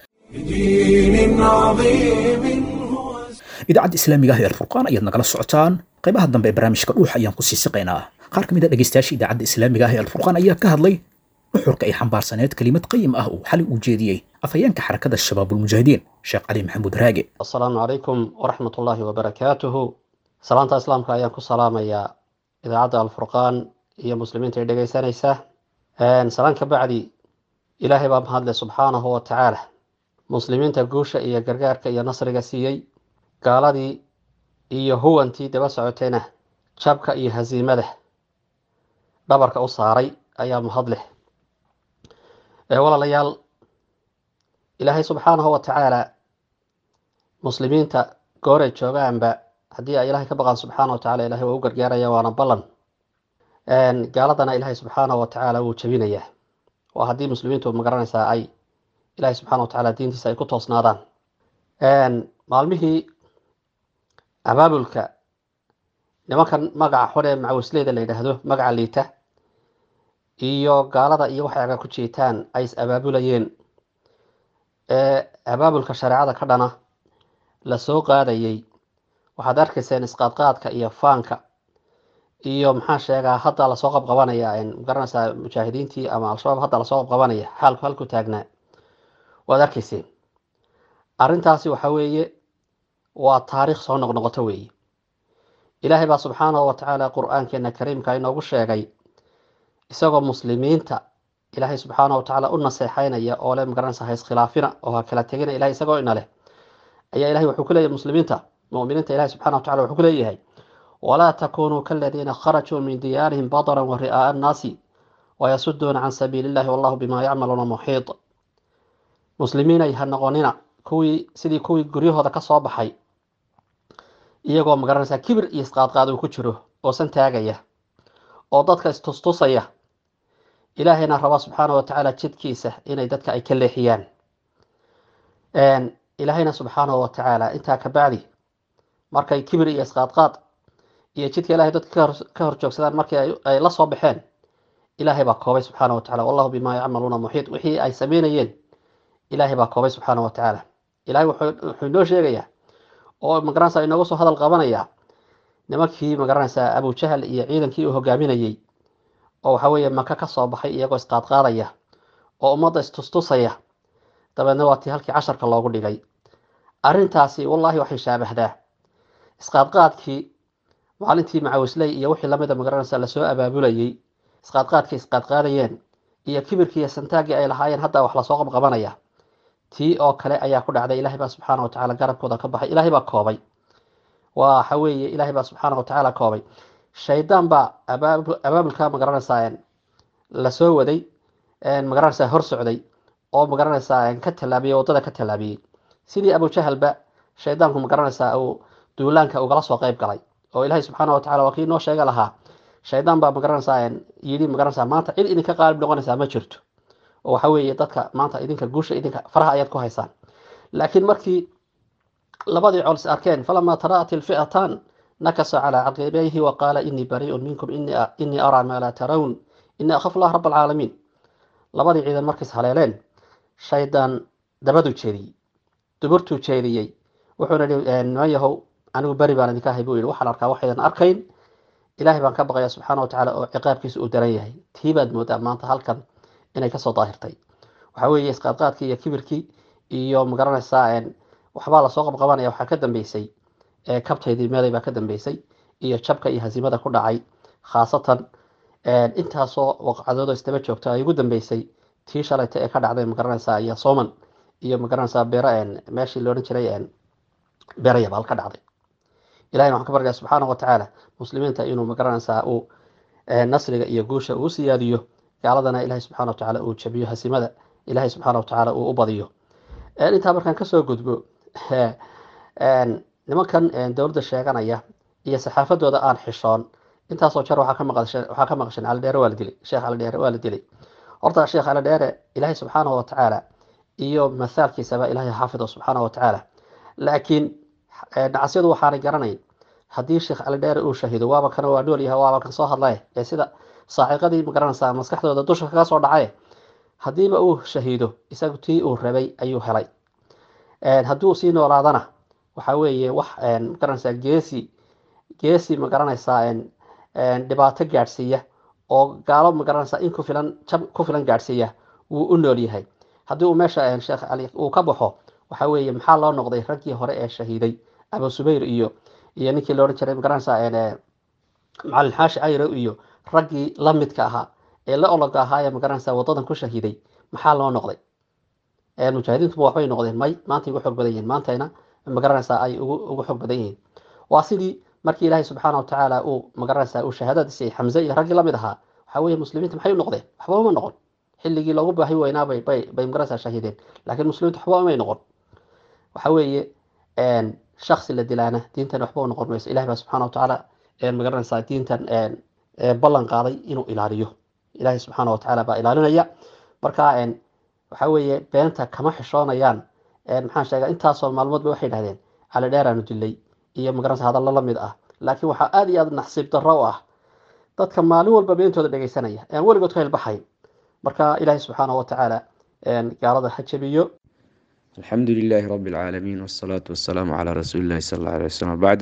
بدين عظيم هو idaacadda islaamiga ah ee alfurqaan ayaad nagala socotaan qaybaha dambe ee barnaamijka dhuuxa ayaan kusii siqaynaa qaar ka mid a dhegeystayaasha idaacadda islaamiga ah ee alfurqaan ayaa ka hadlay nuxurka ay xambaarsaneed kelimad qayim ah uu xali u jeediyey afhayeenka xarakada shabaabulmujaahidiin sheekh cali maxamuud raage asalaamu calaykum waraxmat ullaahi wabarakaatuhu salaanta islaamka ayaan ku salaamayaa idaacadda alfurqaan iyo muslimiinta ay dhegeysanaysa salaan ka bacdi ilaahay baa mahadle subxaanahu wa tacaala muslimiinta guusha iyo gargaarka iyo nasriga siiyey gaaladii iyo huwantii daba socotayna jabka iyo hasiimada dhabarka u saaray ayaa mahad leh walaalayaal ilaahay subxaanahu wa tacaala muslimiinta gooray joogaanba haddii ay ilaahay ka baqaan subxaana wa tacala ilahay waa u gargaaraya waana ballan gaaladana ilaahay subxaanahu wa tacaala wuu jebinayaa waa haddii muslimiintu magaranaysaa ay ilaahay subxana wa tacaala diintiisa ay ku toosnaadaan maalmihii abaabulka nimankan magaca xun ee macawisleyda la yidhaahdo magaca liita iyo gaalada iyo waxay aga ku jeetaan ay is abaabulayeen ee abaabulka shareecada ka dhana lasoo qaadayey waxaad arkayseen isqaadqaadka iyo faanka iyo maxaa sheegaa hadda lasoo qabqabanaya magaranaysaa mujaahidiintii ama al-shabaab hadda lasoo qabqabanaya xaalku halku taagnaa waad arkayseen arrintaasi waxa weeye waa taariikh soo noqnoqoto weeye ilaahay baa subxaanahu wa tacaala qur-aankeena kariimka inoogu sheegay isagoo muslimiinta ilaahay subxaanahu wa tacaala u naseexaynaya oo le magaranaysa ha iskhilaafina oo ha kala tegina ilahay isagoo ina leh ayaa ilahay wuxuu ku leeyahay muslimiinta mu'miniinta ilahay subxana wa tacala wuxuu ku leeyahay walaa takunuu kaladiina kharajuu min diyaarihim badaran wa ri'aa'a annaasi wayasuduuna can sabiili illahi wallahu bima yacmaluuna muxiid muslimiinay ha noqonina kuwii sidii kuwii guryahooda ka soo baxay iyagoo magaranaysaa kibir iyo isqaadqaad uu ku jiro oosan taagaya oo dadka istustusaya ilaahayna raba subxaana wa tacaala jidkiisa inay dadka ay ka leexiyaan ilaahayna subxaanahu wa tacaala intaa ka bacdi markay kibir iyo isqaadqaad iyo jidka ilahay dadka ka hor joogsadaan markii ay la soo baxeen ilaahay baa koobay subxaana wa tacala wallahu bimaa yacmaluuna muxiit wixii ay sameynayeen ilaahay baa koobay subxaana wa tacaala ilahay wuxuu inoo sheegayaa oo magaranaysaa inooga soo hadal qabanaya nimankii magaranaysaa abujahal iyo ciidankii uu hogaaminayey oo waxa weeye maka ka soo baxay iyagoo isqaadqaadaya oo ummadda istustusaya dabeedna waa tii halkii casharka loogu dhigay arrintaasi wallahi waxay shaabahdaa isqaadqaadkii maalintii macawisley iyo wixii lamida magaranaysa lasoo abaabulayey isqaadqaadkii isqaadqaadayeen iyo kibirkii iyo santaaggii ay lahaayeen hadda wax lasoo qabqabanaya tii oo kale ayaa ku dhacday ilahay baa subxaana wa tacala garabkooda ka baxay ilahay baa koobay waxa weeye ilahay baa subxaana wa tacaala koobay shaydaan baa abaabulka magaranaysaa lasoo waday magaranaysaa hor socday oo magaranaysaa ka tallaabiyey waddada ka tallaabiyey sidii abujahalba shaydaanku magaranaysaa uu duulaanka ugala soo qayb galay oo ilaahay subxaana wa tacala waa kii noo sheega lahaa shaydaan baa magaranaysaa yidhi magaranaysaa maanta cid idinka qaalib noqonaysaa ma jirto oo waxa weeye dadka maanta idinka guusha idinka faraha ayaad ku haysaan laakiin markii labadii col is arkeen falamaa taraat ilfi'atan nakasa calaa caqibayhi wa qaala inii barii'un minkum inii araa maa laa tarawn inii akhafu allah rab alcaalamiin labadii ciidan markiis haleeleen shaydaan dabaduu jeediyey duburtuu jeediyey wuxuuna yihi niman yahow anigu beri baan idinka ahay buu yihi waxaan arkaa waxaydan arkayn ilaahay baan ka baqaya subxaana wa tacaala oo ciqaabkiisa uu daran yahay tii baad moodaa maanta halkan inay kasoo daahirtay waxa weeye isqaadqaadkii iyo kibirkii iyo magaranaysaa waxbaa lasoo qabqabanaya waxaa ka dambeysay kabtaydii meelay baa ka dambeysay iyo jabka iyo hasiimada ku dhacay khaasatan intaasoo waqcadoodo isdaba joogto ay ugu dambeysay tii shalayta ee ka dhacday magaranaysaa iyo soman iyo magaranaysaa beero meeshii loodhan jiray beero yabaal ka dhacday ilahayna waxaan ka baryaa subxaana wa tacaala muslimiinta inuu magaranaysaa uu nasriga iyo guusha uu siyaadiyo gaaladana ilahay subxana wa tacaala uu jabiyo hasiimada ilahay subxaana wa tacaala uu u badiyo intaa markaan kasoo gudbo nimankan dowladda sheeganaya iyo saxaafadooda aan xishoon intaasoo jar waxaa ka maqasheen calidheere waa la dilay sheekh calidheere waa la dilay horta sheekh calidheere ilaahay subxaana wa tacaala iyo masaalkiisaba ilahay xaafido subxaana wa tacaala laakiin nacasyadu waxaanay garanayn haddii sheekh calidheere uu shahido waaba kana waa nool yahay waaba kan soo hadlay ee sida saaciqadii magaranaysaa maskaxdooda dusha kaga soo dhacay haddiiba uu shahiido isagu tii uu rabay ayuu helay hadduu sii noolaadana waxa weeye wax magaranaysaa geesi geesi magaranaysaa dhibaato gaadhsiiya oo gaalo magaranaysaa in ku filan jab ku filan gaadhsiiya wuu u nool yahay haddii uu meesha sheekh cali uu ka baxo waxa weeye maxaa loo noqday raggii hore ee shahiiday abu subayr iyo iyo ninkii loodhan jiray magaranaysaa macalin xaashi cayro iyo raggii la midka ahaa ee la ologa ahaa ee magaranaysaa wadadan ku shahiiday maxaa loo noqday mujaahidiintuba waxbay noqdeen may maanta ugu xoog badan yihiin maantayna magaranaysaa ay ugu xoog badan yihiin waa sidii markii ilaahay subxaana wa tacaala uu magaranaysaa uu shahaadada siiyey xamse iyo raggii lamid ahaa waxa weeye muslimiinta maxay u noqdeen waxba uma noqon xilligii loogu baahi weynaa bay bay bay magaranaysaa shahiideen laakiin muslimiintu waxba umay noqon waxa weeye shaksi la dilaana diintan waxba u noqon mayso ilahay baa subxaana wa tacaala magaranaysaa diintan ballan qaaday inuu ilaaliyo ilaahay subxaana wa tacaala baa ilaalinaya marka waxa weeye beenta kama xishoonayaan maxaan sheegaa intaasoo maalmoodba waxay dhahdeen cali dheeraanu dilay iyo magaranaysa hadallo la mid ah laakiin waxaa aada iyo aada naxsiib darro u ah dadka maalin walba beentooda dhegaysanaya aan weligood ka hilbaxayn marka ilaahay subxaana wa tacaala gaalada ha jabiyo الحمد لله رب العالمين والصلاة والسلام على رسول الله صلى الله عليه وسلم بعد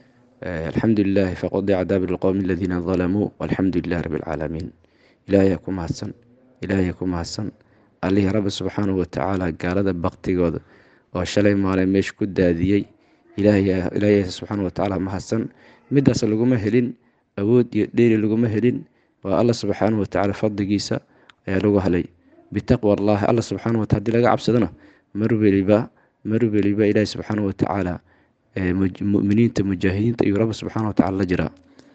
الحمد لله فقد عذاب القوم الذين ظلموا والحمد لله رب العالمين إلهيكم هسن إلهيكم هسن allihii rabbi subxaanahu watacaala gaalada baktigooda oo shalay maalin meesha ku daadiyey ilaahay subxaana watacaala mahadsan midaas laguma helin awood iyo dheeri laguma helin waa alla subxaanahu watacaala fadligiisa ayaa lagu helay bitaqwa allahi alla subxaana wataala hadii laga cabsadona mar weliba mar weliba ilaahi subxaana watacaala muminiinta mujaahidiinta iyo rabbi subxaana watacaala la jiraa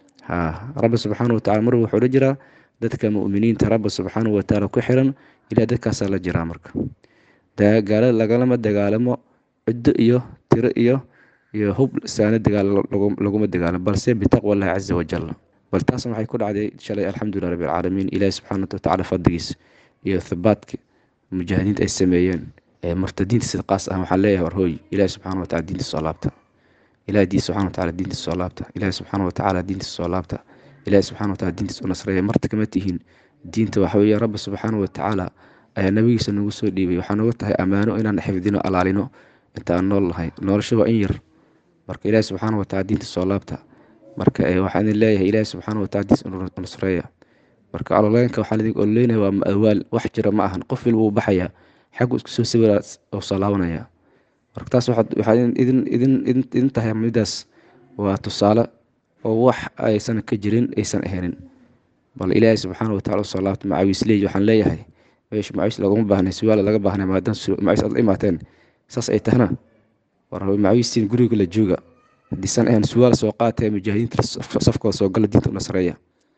rabbi subxaana watacaala mar wuxuu la jiraa dadka muminiinta rabbi subxaanahu watacaala ku xiran ilaa dadkaasaa la jiraa marka gaalada lagalama dagaalamo ciddo iyo tiro iyo iyo hub saana dagaal laguma dagaalamo balse bitaqwa allahi caza wajal bal taasna waxay ku dhacday shalay alxamdulilah rabbi alcaalamiin ilaahi subxaana watacaala fadligiis iyo thabaadka mujaahidiinta ay sameeyeen murtadiinta sida qaas ah waxaan leeyahay warhooy ilaahi subxaana watacala diintiisa soo laabta ilahi diin subxana watacala diintiisa soo laabta ilaahi subxaana watacaala diintiisa soo laabta ilaahi subxana watacala diintiisa u nasreeya marta kama tihiin diinta waxa weeye rabbi subxaana watacaala ayaa nabigiisa nagu soo dhiibay waxaa nooga tahay ammaano inaan xifdino alaalino inta aan nool nahay nolosha waa in yar marka ilaahi subxaana watacala diinta soo laabta marka waxaan idin leeyahay ilaahi subxaana watacala diintiisa u nasreeya marka aloleenka waxaan idin ololeynaya waa maawaal wax jira ma ahan qof walba uu baxaya xaggu isku soo sawira oo soo laabanaya marka taas waxaa idin idin idin tahay midaas waa tusaale oo wax aysan ka jirin aysan ahanin bal ilaahay subxaana watacala usoo laabta macawiisley waxaan leeyahay meesha macawiis laguma baahnay suwaal laga baahnay maadaama macawiis aad la imaateen saas ay tahna war macawiistiin guriga la jooga hadiisan ahayn suwaal soo qaatee mujaahidiinta safkooda soo gala diinta u nasreeya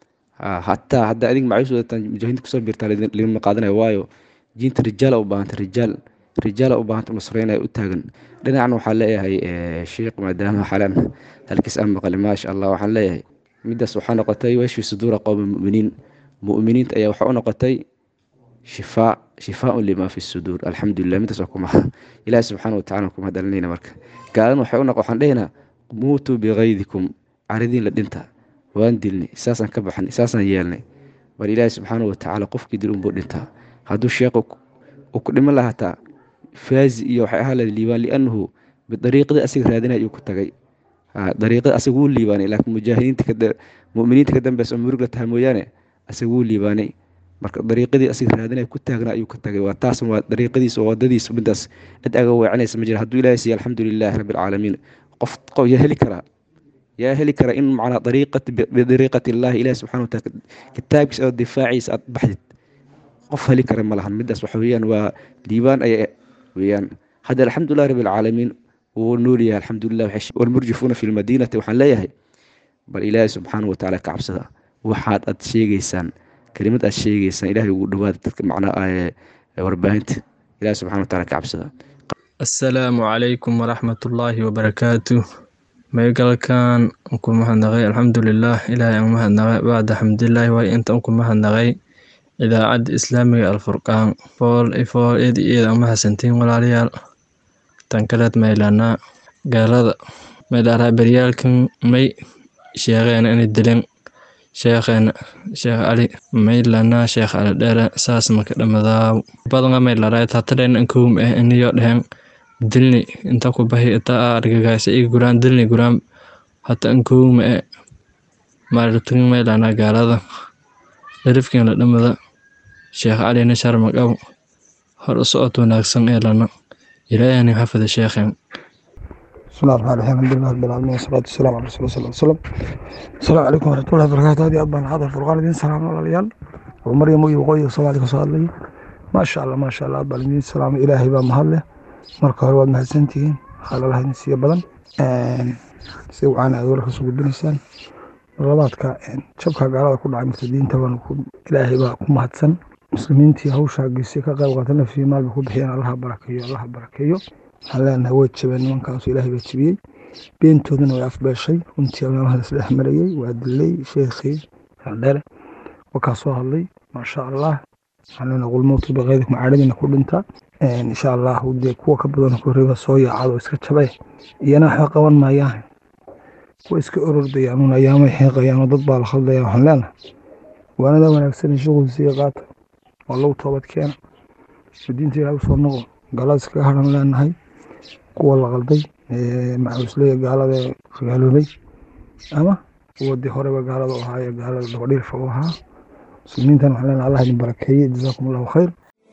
hataa haddaa adig macawiis wadataan mujaahidiinta kusoo biirtaa lagama qaadanaya waayo diinta rijaala u baahanta rijaal rijaala u baahanta u nasreynaya u taagan dhinacna waxaan leeyahay sheekh maadaama xalan halkiis aan maqli maasha allah waxaan leeyahay midaas waxaa noqotay washfi suduura qowmi muminiin mu'miniinta ayaa waxaa u noqotay shifaa shifaaun lima fi suduur alxamdulilah midaas waa kumaha ilaahi subxaana watacala kuma dhalinayna marka gaalana waxay u noq waxaan dhehaynaa muutuu bikaydikum caridiin la dhinta waan dilnay saasaan ka baxnay saasaan yeelnay bal ilaahi subxaana watacaala qofkii dil unbuu dhintaa hadduu sheekh uu ku dhiman lahataa faazi iyo waxay ahaa lahayd liibaan liannahu bidariiqadii asiga raadinaya ayuu ku tagay dariiqada asaga wuu liibaanay laakiin mujaahidiinta muminiinta ka dambeysa oo murug la tahay mooyaane asaga wuu liibaanay marka dariiqadii asiga raadinaya ku taagnaa ayuu ka tagay waa taas waa dariiqadiisa oo wadadiisa midaas cid aga weecanaysa ma jira hadduu ilaahay siiya alxamdulilahi rabbi alcaalamiin qof qof yaa heli karaa yaa heli kara in macnaa dariiqati bidariiqati illaahi ilahi subxana wataala kitaabkiisa oo difaaciisa aad baxdid qof heli kara ma lahan midaas waxa weeyaan waa liibaan aya weeyaan hadda alxamdulilah rabbi alcaalamiin wuu nool yahay alxamdulilah walmurjifuuna fi lmadiinati waxaan leeyahay bal ilaahi subxaana watacaala ka cabsada waxaad aad sheegeysaan kelimad aad sheegeysaan ilahay ugu dhawaada dadka macnaa warbaahinta ilahi subxana wataala ka cabsada assalaamu calaykum waraxmatullaahi wabarakaatu maygalkan ku mahadnaqay alxamdulilah ilaahay aan mahadnaqay bacda xamdilaahi waay inta ku mahadnaqay idaacadda islaamiga alfurqaan fool fool eed eed aan mahadsantiin walaalayaal tan kaleed maylanaa gaalada maylaraa beryaalkan may sheeqeena inay dileen sheekheena sheekh cali maylanaa sheekh cali dheere saas maka dhamadaaw badanga maylaraa tatadheen ankuum eh iniyo dhehen dilni inta ku bahi ita argagaasa ii guraan dilni guraan hata ankuuma e maartugin maylanaa gaalada darifkin la dhamada sheekh calina sharmaqaw hor u socod wanaagsan ee lana ilaahani xafida sheekhen بسم الله الرحمن الرحيم الحمد لله رب العالمين والصلاة والسلام على رسول الله صلى الله عليه وسلم السلام عليكم ورحمة الله وبركاته هذه أبان هذا الفرقان الدين سلام الله عليال ومريم وي وقوي وصلى عليك وصلى ما شاء الله ما شاء الله أبان الدين السلام إلهي بان مهله marka hore waad mahadsantihiin xaaladaha idin siiya badan si wacaana aad warka soo gudbinaysaan labaadka jabka gaalada ku dhacay murtadiinta baan ilaahay baa ku mahadsan muslimiintii hawshaa geysay ka qayb qaata nafsii maalba ku bixiyeen allaha barakeeyo allaha barakeeyo waxaan leenahay way jabeen nimankaasu ilaahay baa jebiyey beentoodana way afbeeshay runtii amaamaha isdhex marayey waa dilay sheekhii dheere wakaa soo hadlay maasha allah waxaan leenahay qulmowtu baqeydkum caadhadiina ku dhinta insha allah dee kuwa ka badan korriba soo yaacado iska jabe iyana waxba qaban maayaan kuwa iska orordayaan un ayaamay xeeqayaan oo dad baa la khaldaya waxaan leenahay waanada wanaagsan shuqulsiiya qaata oo lagu toobad keena diinta ilaah usoo noqo gaalada iskaga haran leenahay kuwa la qalday macawisleya gaalada gaaloobay ama kuwa dee horeba gaalada u ahaaye gaalada dabadhiirfa u ahaa muslimiintan waxaan leenahay allah idin barakeeye jazaakum allahu khayr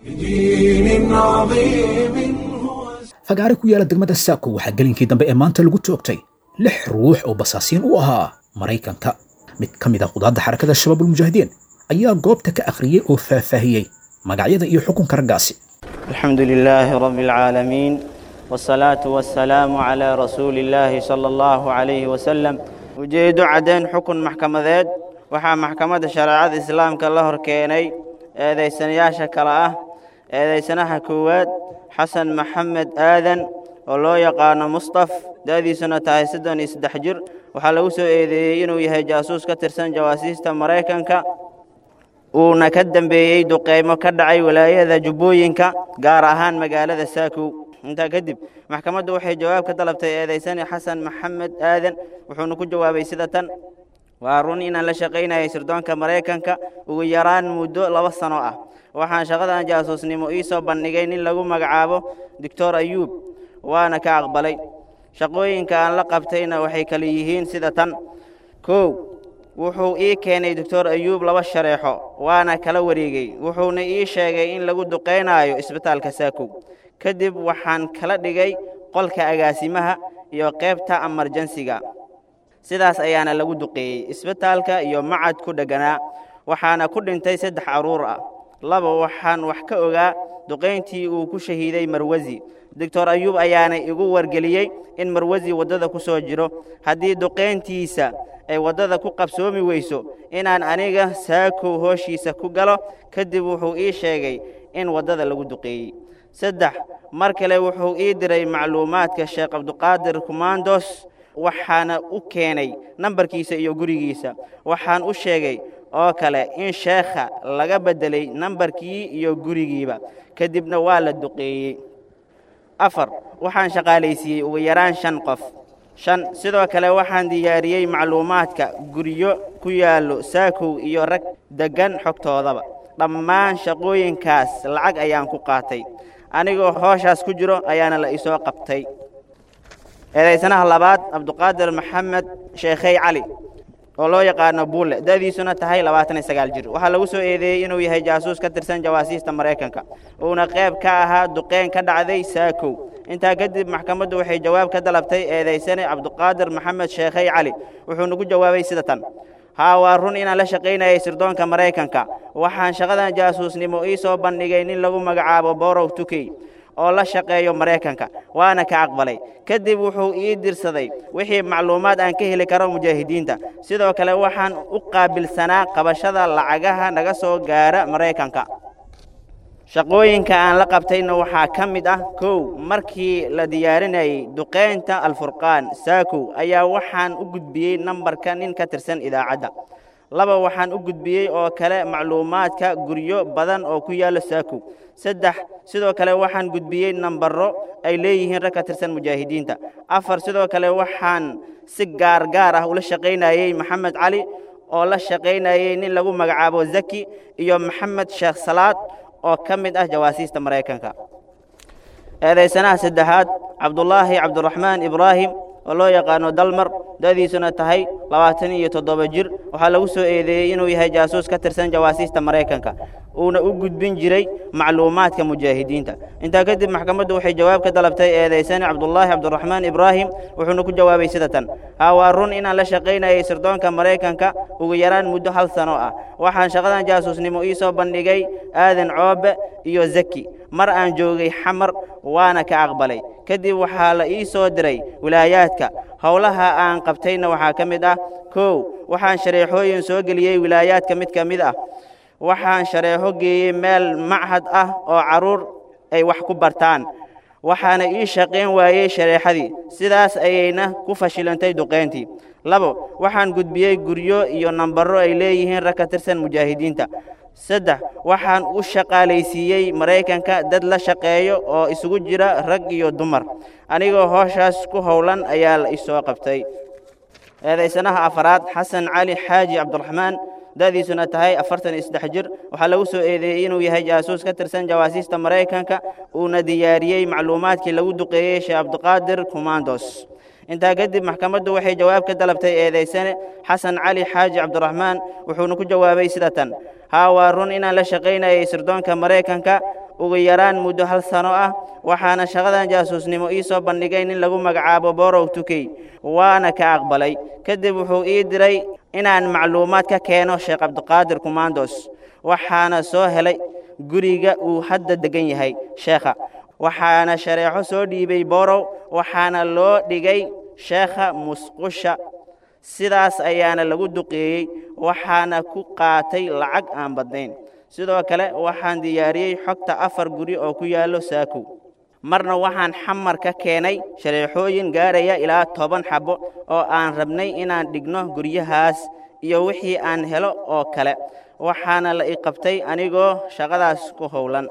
fagaare ku yaala degmada saako waxaa gelinkii dambe ee maanta lagu toogtay lix ruux oo basaasiin u ahaa maraykanka mid ka mid ah qudaadda xarakada shabaabulmujaahidiin ayaa goobta ka akhriyey oo faahfaahiyey magacyada iyo xukunka raggaasi الحمد لله رب العالمين والصلاة والسلام على رسول الله صلى الله عليه وسلم ujeedo caddayn xukun maxkamadeed waxaa maxkamadda shareecada islaamka la hor keenay eedaysanayaasha kale ah eedaysanaha koowaad xasan maxamed aadan oo loo yaqaano mustaf da'diisuna tahay soddon iyo saddex jir waxaa lagu soo eedeeyey inuu yahay jaasuus ka tirsan jawaasiista maraykanka uuna ka dambeeyey duqeymo ka dhacay walaayada jubbooyinka gaar ahaan magaalada saakow intaa kadib maxkamaddu waxay jawaab ka dalabtay eedaysani xasan maxamed aadan wuxuuna ku jawaabay sida tan waa run inaan la shaqaynayay sirdoonka maraykanka ugu yaraan muddo laba sano ah waxaan shaqadan jaasuusnimo ii soo bandhigay nin lagu magacaabo doctor ayuub waana ka aqbalay shaqooyinka aan la qabtayna waxay kala yihiin sida tan kow wuxuu ii keenay doctor ayuub laba shareexo waana kala wareegay wuxuuna ii sheegay in lagu duqaynaayo isbitaalka saakow kadib waxaan kala dhigay qolka agaasimaha iyo qaybta amarjansiga sidaas ayaana lagu duqeeyey isbitaalka iyo macad ku dhegganaa waxaana ku dhintay saddex carruur ah laba waxaan wax ka ogaa duqayntii uu ku shahiiday marwasi doctor ayuub ayaana igu wargeliyey in marwasi waddada ku soo jiro haddii duqayntiisa ay waddada ku qabsoomi weyso inaan aniga saakow hooshiisa ku galo kadib wuxuu ii sheegay in waddada lagu duqeeyey saddex mar kale wuxuu ii diray macluumaadka sheekh cabduqaadir kumandos waxaana u keenay nambarkiisa iyo gurigiisa waxaan u sheegay oo kale in sheekha laga beddelay nambarkii iyo gurigiiba kadibna waa la duqeeyey afar waxaan shaqaalaysiiyey ugu yaraan shan qof shan sidoo kale waxaan diyaariyey macluumaadka guryo ku yaallo saakow iyo rag deggan xogtoodaba dhammaan shaqooyinkaas lacag ayaan ku qaatay anigoo hooshaas ku jiro ayaana la isoo qabtay eedaysanaha labaad cabduqaadir maxamed sheekhey cali oo loo yaqaano buulle da'diisuna tahay labaatan iyo sagaal jir waxaa lagu soo eedeeyey inuu yahay jaasuus ka tirsan jawaasiista maraykanka uuna qayb ka ahaa duqeyn ka dhacday saakow intaa kadib maxkamaddu waxay jawaab ka dalabtay eedaysane cabduqaadir maxamed sheekhey cali wuxuuna ku jawaabay sida tan haa waa run inaan la shaqaynayay sirdoonka maraykanka waxaan shaqadan jaasuusnimo ii soo bandhigay nin lagu magacaabo borow tukey oo la shaqeeyo maraykanka waana ka aqbalay kadib wuxuu ii dirsaday wixii macluumaad aan ka heli karo mujaahidiinta sidoo kale waxaan u qaabilsanaa qabashada lacagaha naga soo gaara maraykanka shaqooyinka aan la qabtayna waxaa ka mid ah kow markii la diyaarinayay duqaynta alfurqaan saakow ayaa waxaan u gudbiyey nambarka nin ka tirsan idaacadda laba waxaan u gudbiyey oo kale macluumaadka guryo badan oo ku yaalla saakow saddex sidoo kale waxaan gudbiyey nambaro ay leeyihiin rag ka tirsan mujaahidiinta afar sidoo kale waxaan si gaar gaar ah ula shaqaynayey maxamed cali oo la shaqaynayey nin lagu magacaabo zaki iyo maxamed sheekh salaad oo ka mid ah jawaasiista maraykanka eedaysanaha saddexaad cabdulaahi cabdiraxmaan ibraahim oo loo yaqaano dalmar da'diisuna tahay labaatan iyo toddoba jir waxaa lagu soo eedeeyey inuu yahay jaasuus ka tirsan jawaasiista maraykanka uuna u gudbin jiray macluumaadka mujaahidiinta intaa kadib maxkamaddu waxay jawaab ka dalabtay eedaysane cabdulaahi cabdiraxmaan ibraahim wuxuuna ku jawaabay sida tan haa waa run inaan la shaqaynayay sirdoonka maraykanka ugu yaraan muddo hal sano ah waxaan shaqadan jaasuusnimo ii soo bandhigay aadan coobe iyo zaki mar aan joogay xamar waana ka aqbalay kadib waxaa la ii soo diray wilaayaadka howlaha aan qabtayna waxaa ka mid ah kow waxaan shareexooyin soo geliyey wilaayaadka mid ka mid ah waxaan shareexo geeyey meel machad ah oo carruur ay wax ku bartaan waxaana ii shaqayn waayey shareexadii sidaas ayayna ku fashilantay duqayntii labo waxaan gudbiyey guryo iyo nambaro ay leeyihiin rag ka tirsan mujaahidiinta saddex waxaan u shaqaalaysiiyey maraykanka dad la shaqeeyo oo isugu jira rag iyo dumar anigoo hooshaas ku howlan ayaa la isoo qabtay eedaysanaha afaraad xasan cali xaaji cabdiraxmaan da'diisuna tahay afartan iyo saddex jir waxaa lagu soo eedeeyey inuu yahay jaasuus ka tirsan jawaasiista maraykanka uuna diyaariyey macluumaadkii lagu duqeeyey sheekh cabdiqaadir kumandos intaa kadib maxkamaddu waxay jawaab ka dalabtay eedaysane xasan cali xaaji cabdiraxmaan wuxuuna ku jawaabay sida tan haa waa run inaan la shaqaynayay sirdoonka maraykanka ugu yaraan muddo hal sano ah waxaana shaqadan jaasuusnimo ii soo bandhigay nin lagu magacaabo borow tukey waana ka aqbalay kadib wuxuu ii diray inaan macluumaad ka keeno sheekh cabdiqaadir kumandos waxaana soo helay guriga uu hadda degan yahay sheekha waxaana shareexo soo dhiibay borow waxaana loo dhigay sheekha musqusha sidaas ayaana lagu duqeeyey waxaana ku qaatay lacag aan badnayn sidoo kale waxaan diyaariyey xogta afar guri oo ku yaallo saakow marna waxaan xamar ka keenay shareexooyin gaaraya ilaa toban xabbo oo aan rabnay inaan dhigno guryahaas iyo wixii aan helo oo kale waxaana la i qabtay anigoo shaqadaas ku howlan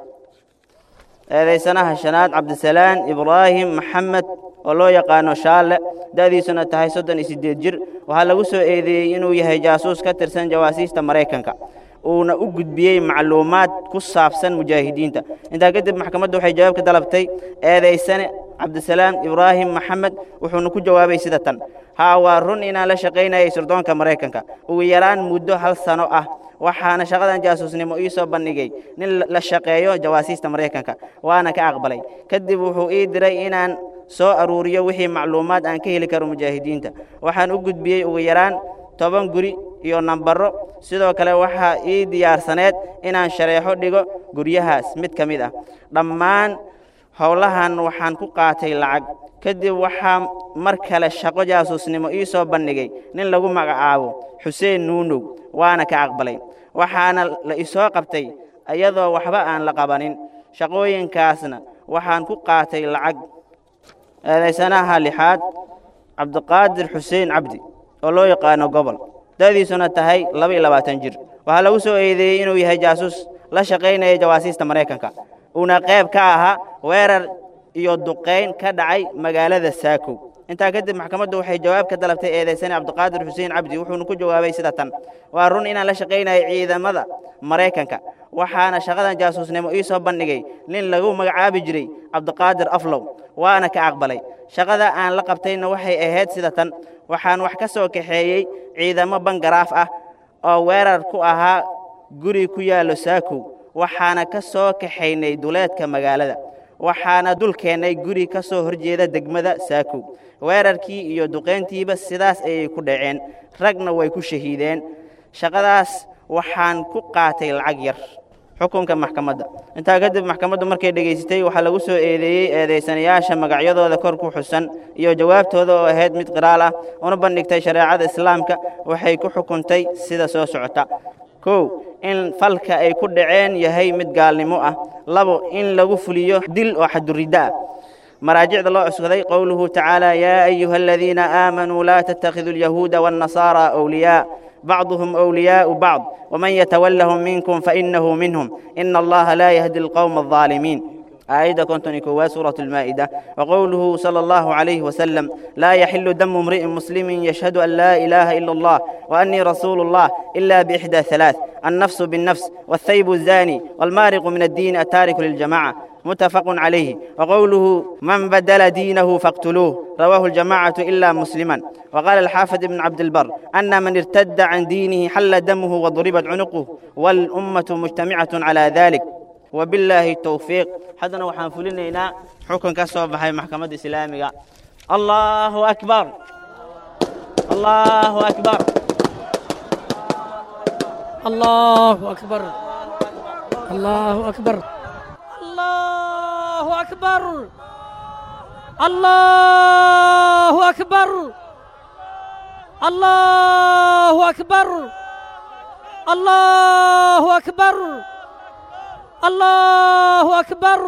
eedaysanaha shanaad cabdisalaan ibraahim maxamed oo loo yaqaano shaalle da'diisuna tahay soddon iyo siddeed jir waxaa lagu soo eedeeyey inuu yahay jaasuus ka tirsan jawaasiista maraykanka uuna u gudbiyey macluumaad ku saabsan mujaahidiinta intaa kadib maxkamaddu waxay jawaab ka dalabtay eedaysane cabdisalaam ibraahim maxamed wuxuuna ku jawaabay sida tan haa waa run inaan la shaqaynayay sirdoonka maraykanka ugu yaraan muddo hal sano ah waxaana shaqadan jaasuusnimo ii soo bandhigay nin la shaqeeyo jawaasiista maraykanka waana ka aqbalay kadib wuxuu ii diray inaan soo aruuriyo wixii macluumaad aan ka heli karo mujaahidiinta waxaan u gudbiyey ugu yaraan toban guri iyo nambaro sidoo kale waxaa ii diyaarsaneed inaan shareexo dhigo guryahaas mid ka mid ah dhammaan howlahan waxaan ku qaatay lacag kadib waxaa mar kale shaqo jaasuusnimo ii soo bandhigay nin lagu magacaabo xuseen nuunow waana ka aqbalay waxaana la isoo qabtay iyadoo waxba aan la qabanin shaqooyinkaasna waxaan ku qaatay lacag eedaysanaha lixaad cabdiqaadir xuseen cabdi oo loo yaqaano gobol da'diisuna tahay laba iyo labaatan jir waxaa lagu soo eedeeyey inuu yahay jaasuus la shaqaynaya jawaasiista maraykanka uuna qayb ka ahaa weerar iyo duqayn ka dhacay magaalada saakow intaa kadib maxkamaddu waxay jawaab ka dalabtay eedaysane cabdiqaadir xuseen cabdi wuxuuna ku jawaabay sida tan waa run inaan la shaqaynayo ciidamada maraykanka waxaana shaqadan jaasuusnimo ii soo bandhigay nin lagu magacaabi jiray cabdiqaadir aflow waana ka aqbalay shaqada aan la qabtayna waxay ahayd sida tan waxaan wax ka soo kaxeeyey ciidamo bangaraaf ah oo weerar ku ahaa guri ku yaallo saakow waxaana ka soo kaxaynay duleedka magaalada waxaana dul keennay guri ka soo horjeeda degmada saakow weerarkii iyo duqayntiiba sidaas ayay ku dhaceen ragna way ku shahiideen shaqadaas waxaan ku qaatay lacag yar xukunka maxkamadda intaa kadib maxkamaddu markay dhegaysatay waxaa lagu soo eedeeyey eedaysanayaasha magacyadooda kor ku xusan iyo jawaabtooda oo ahayd mid qiraal ah una bandhigtay shareecada islaamka waxay ku xukuntay sida soo socota kow in falka ay ku dhaceen yahay mid gaalnimo ah labo in lagu fuliyo dil oo xaduriddo ah مراجع الله أسكتي قوله تعالى يا أيها الذين آمنوا لا تتخذوا اليهود والنصارى أولياء بعضهم أولياء بعض ومن يتولهم منكم فإنه منهم إن الله لا يهدي القوم الظالمين آية كنت نكوا سورة المائدة وقوله صلى الله عليه وسلم لا يحل دم امرئ مسلم يشهد أن لا إله إلا الله وأني رسول الله إلا بإحدى ثلاث النفس بالنفس والثيب الزاني والمارق من الدين التارك للجماعة متفق عليه وقوله من بدل دينه فاقتلوه رواه الجماعة إلا مسلما وقال الحافظ بن عبد البر أن من ارتد عن دينه حل دمه وضربت عنقه والأمة مجتمعة على ذلك وبالله التوفيق حدنا وحان فلنينا حكم كسب بحي محكمة إسلامية الله أكبر الله أكبر الله أكبر الله أكبر الله أكبر الله أكبر الله أكبر الله أكبر الله أكبر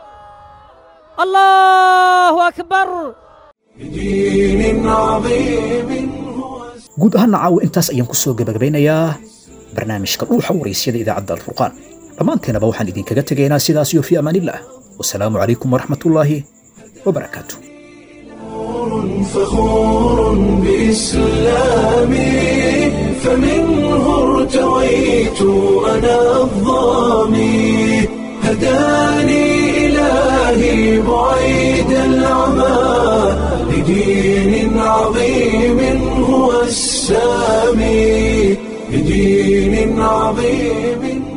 الله أكبر بدين عظيم guud ahaan caawa intaas ayaan ku soo gebagabeynayaa barnaamijka dhuuxa waraysyada idaacadda alfurqaan dhammaanteenaba waxaan idinkaga tegaynaa sidaas iyo fi amaanillaah wasalaamu calaykum waraxmatullaahi wabarakaatu فخور بإسلامي فمنه ارتويت أنا الظامي هداني إلهي بعيد العمى لدين عظيم هو السامي لدين عظيم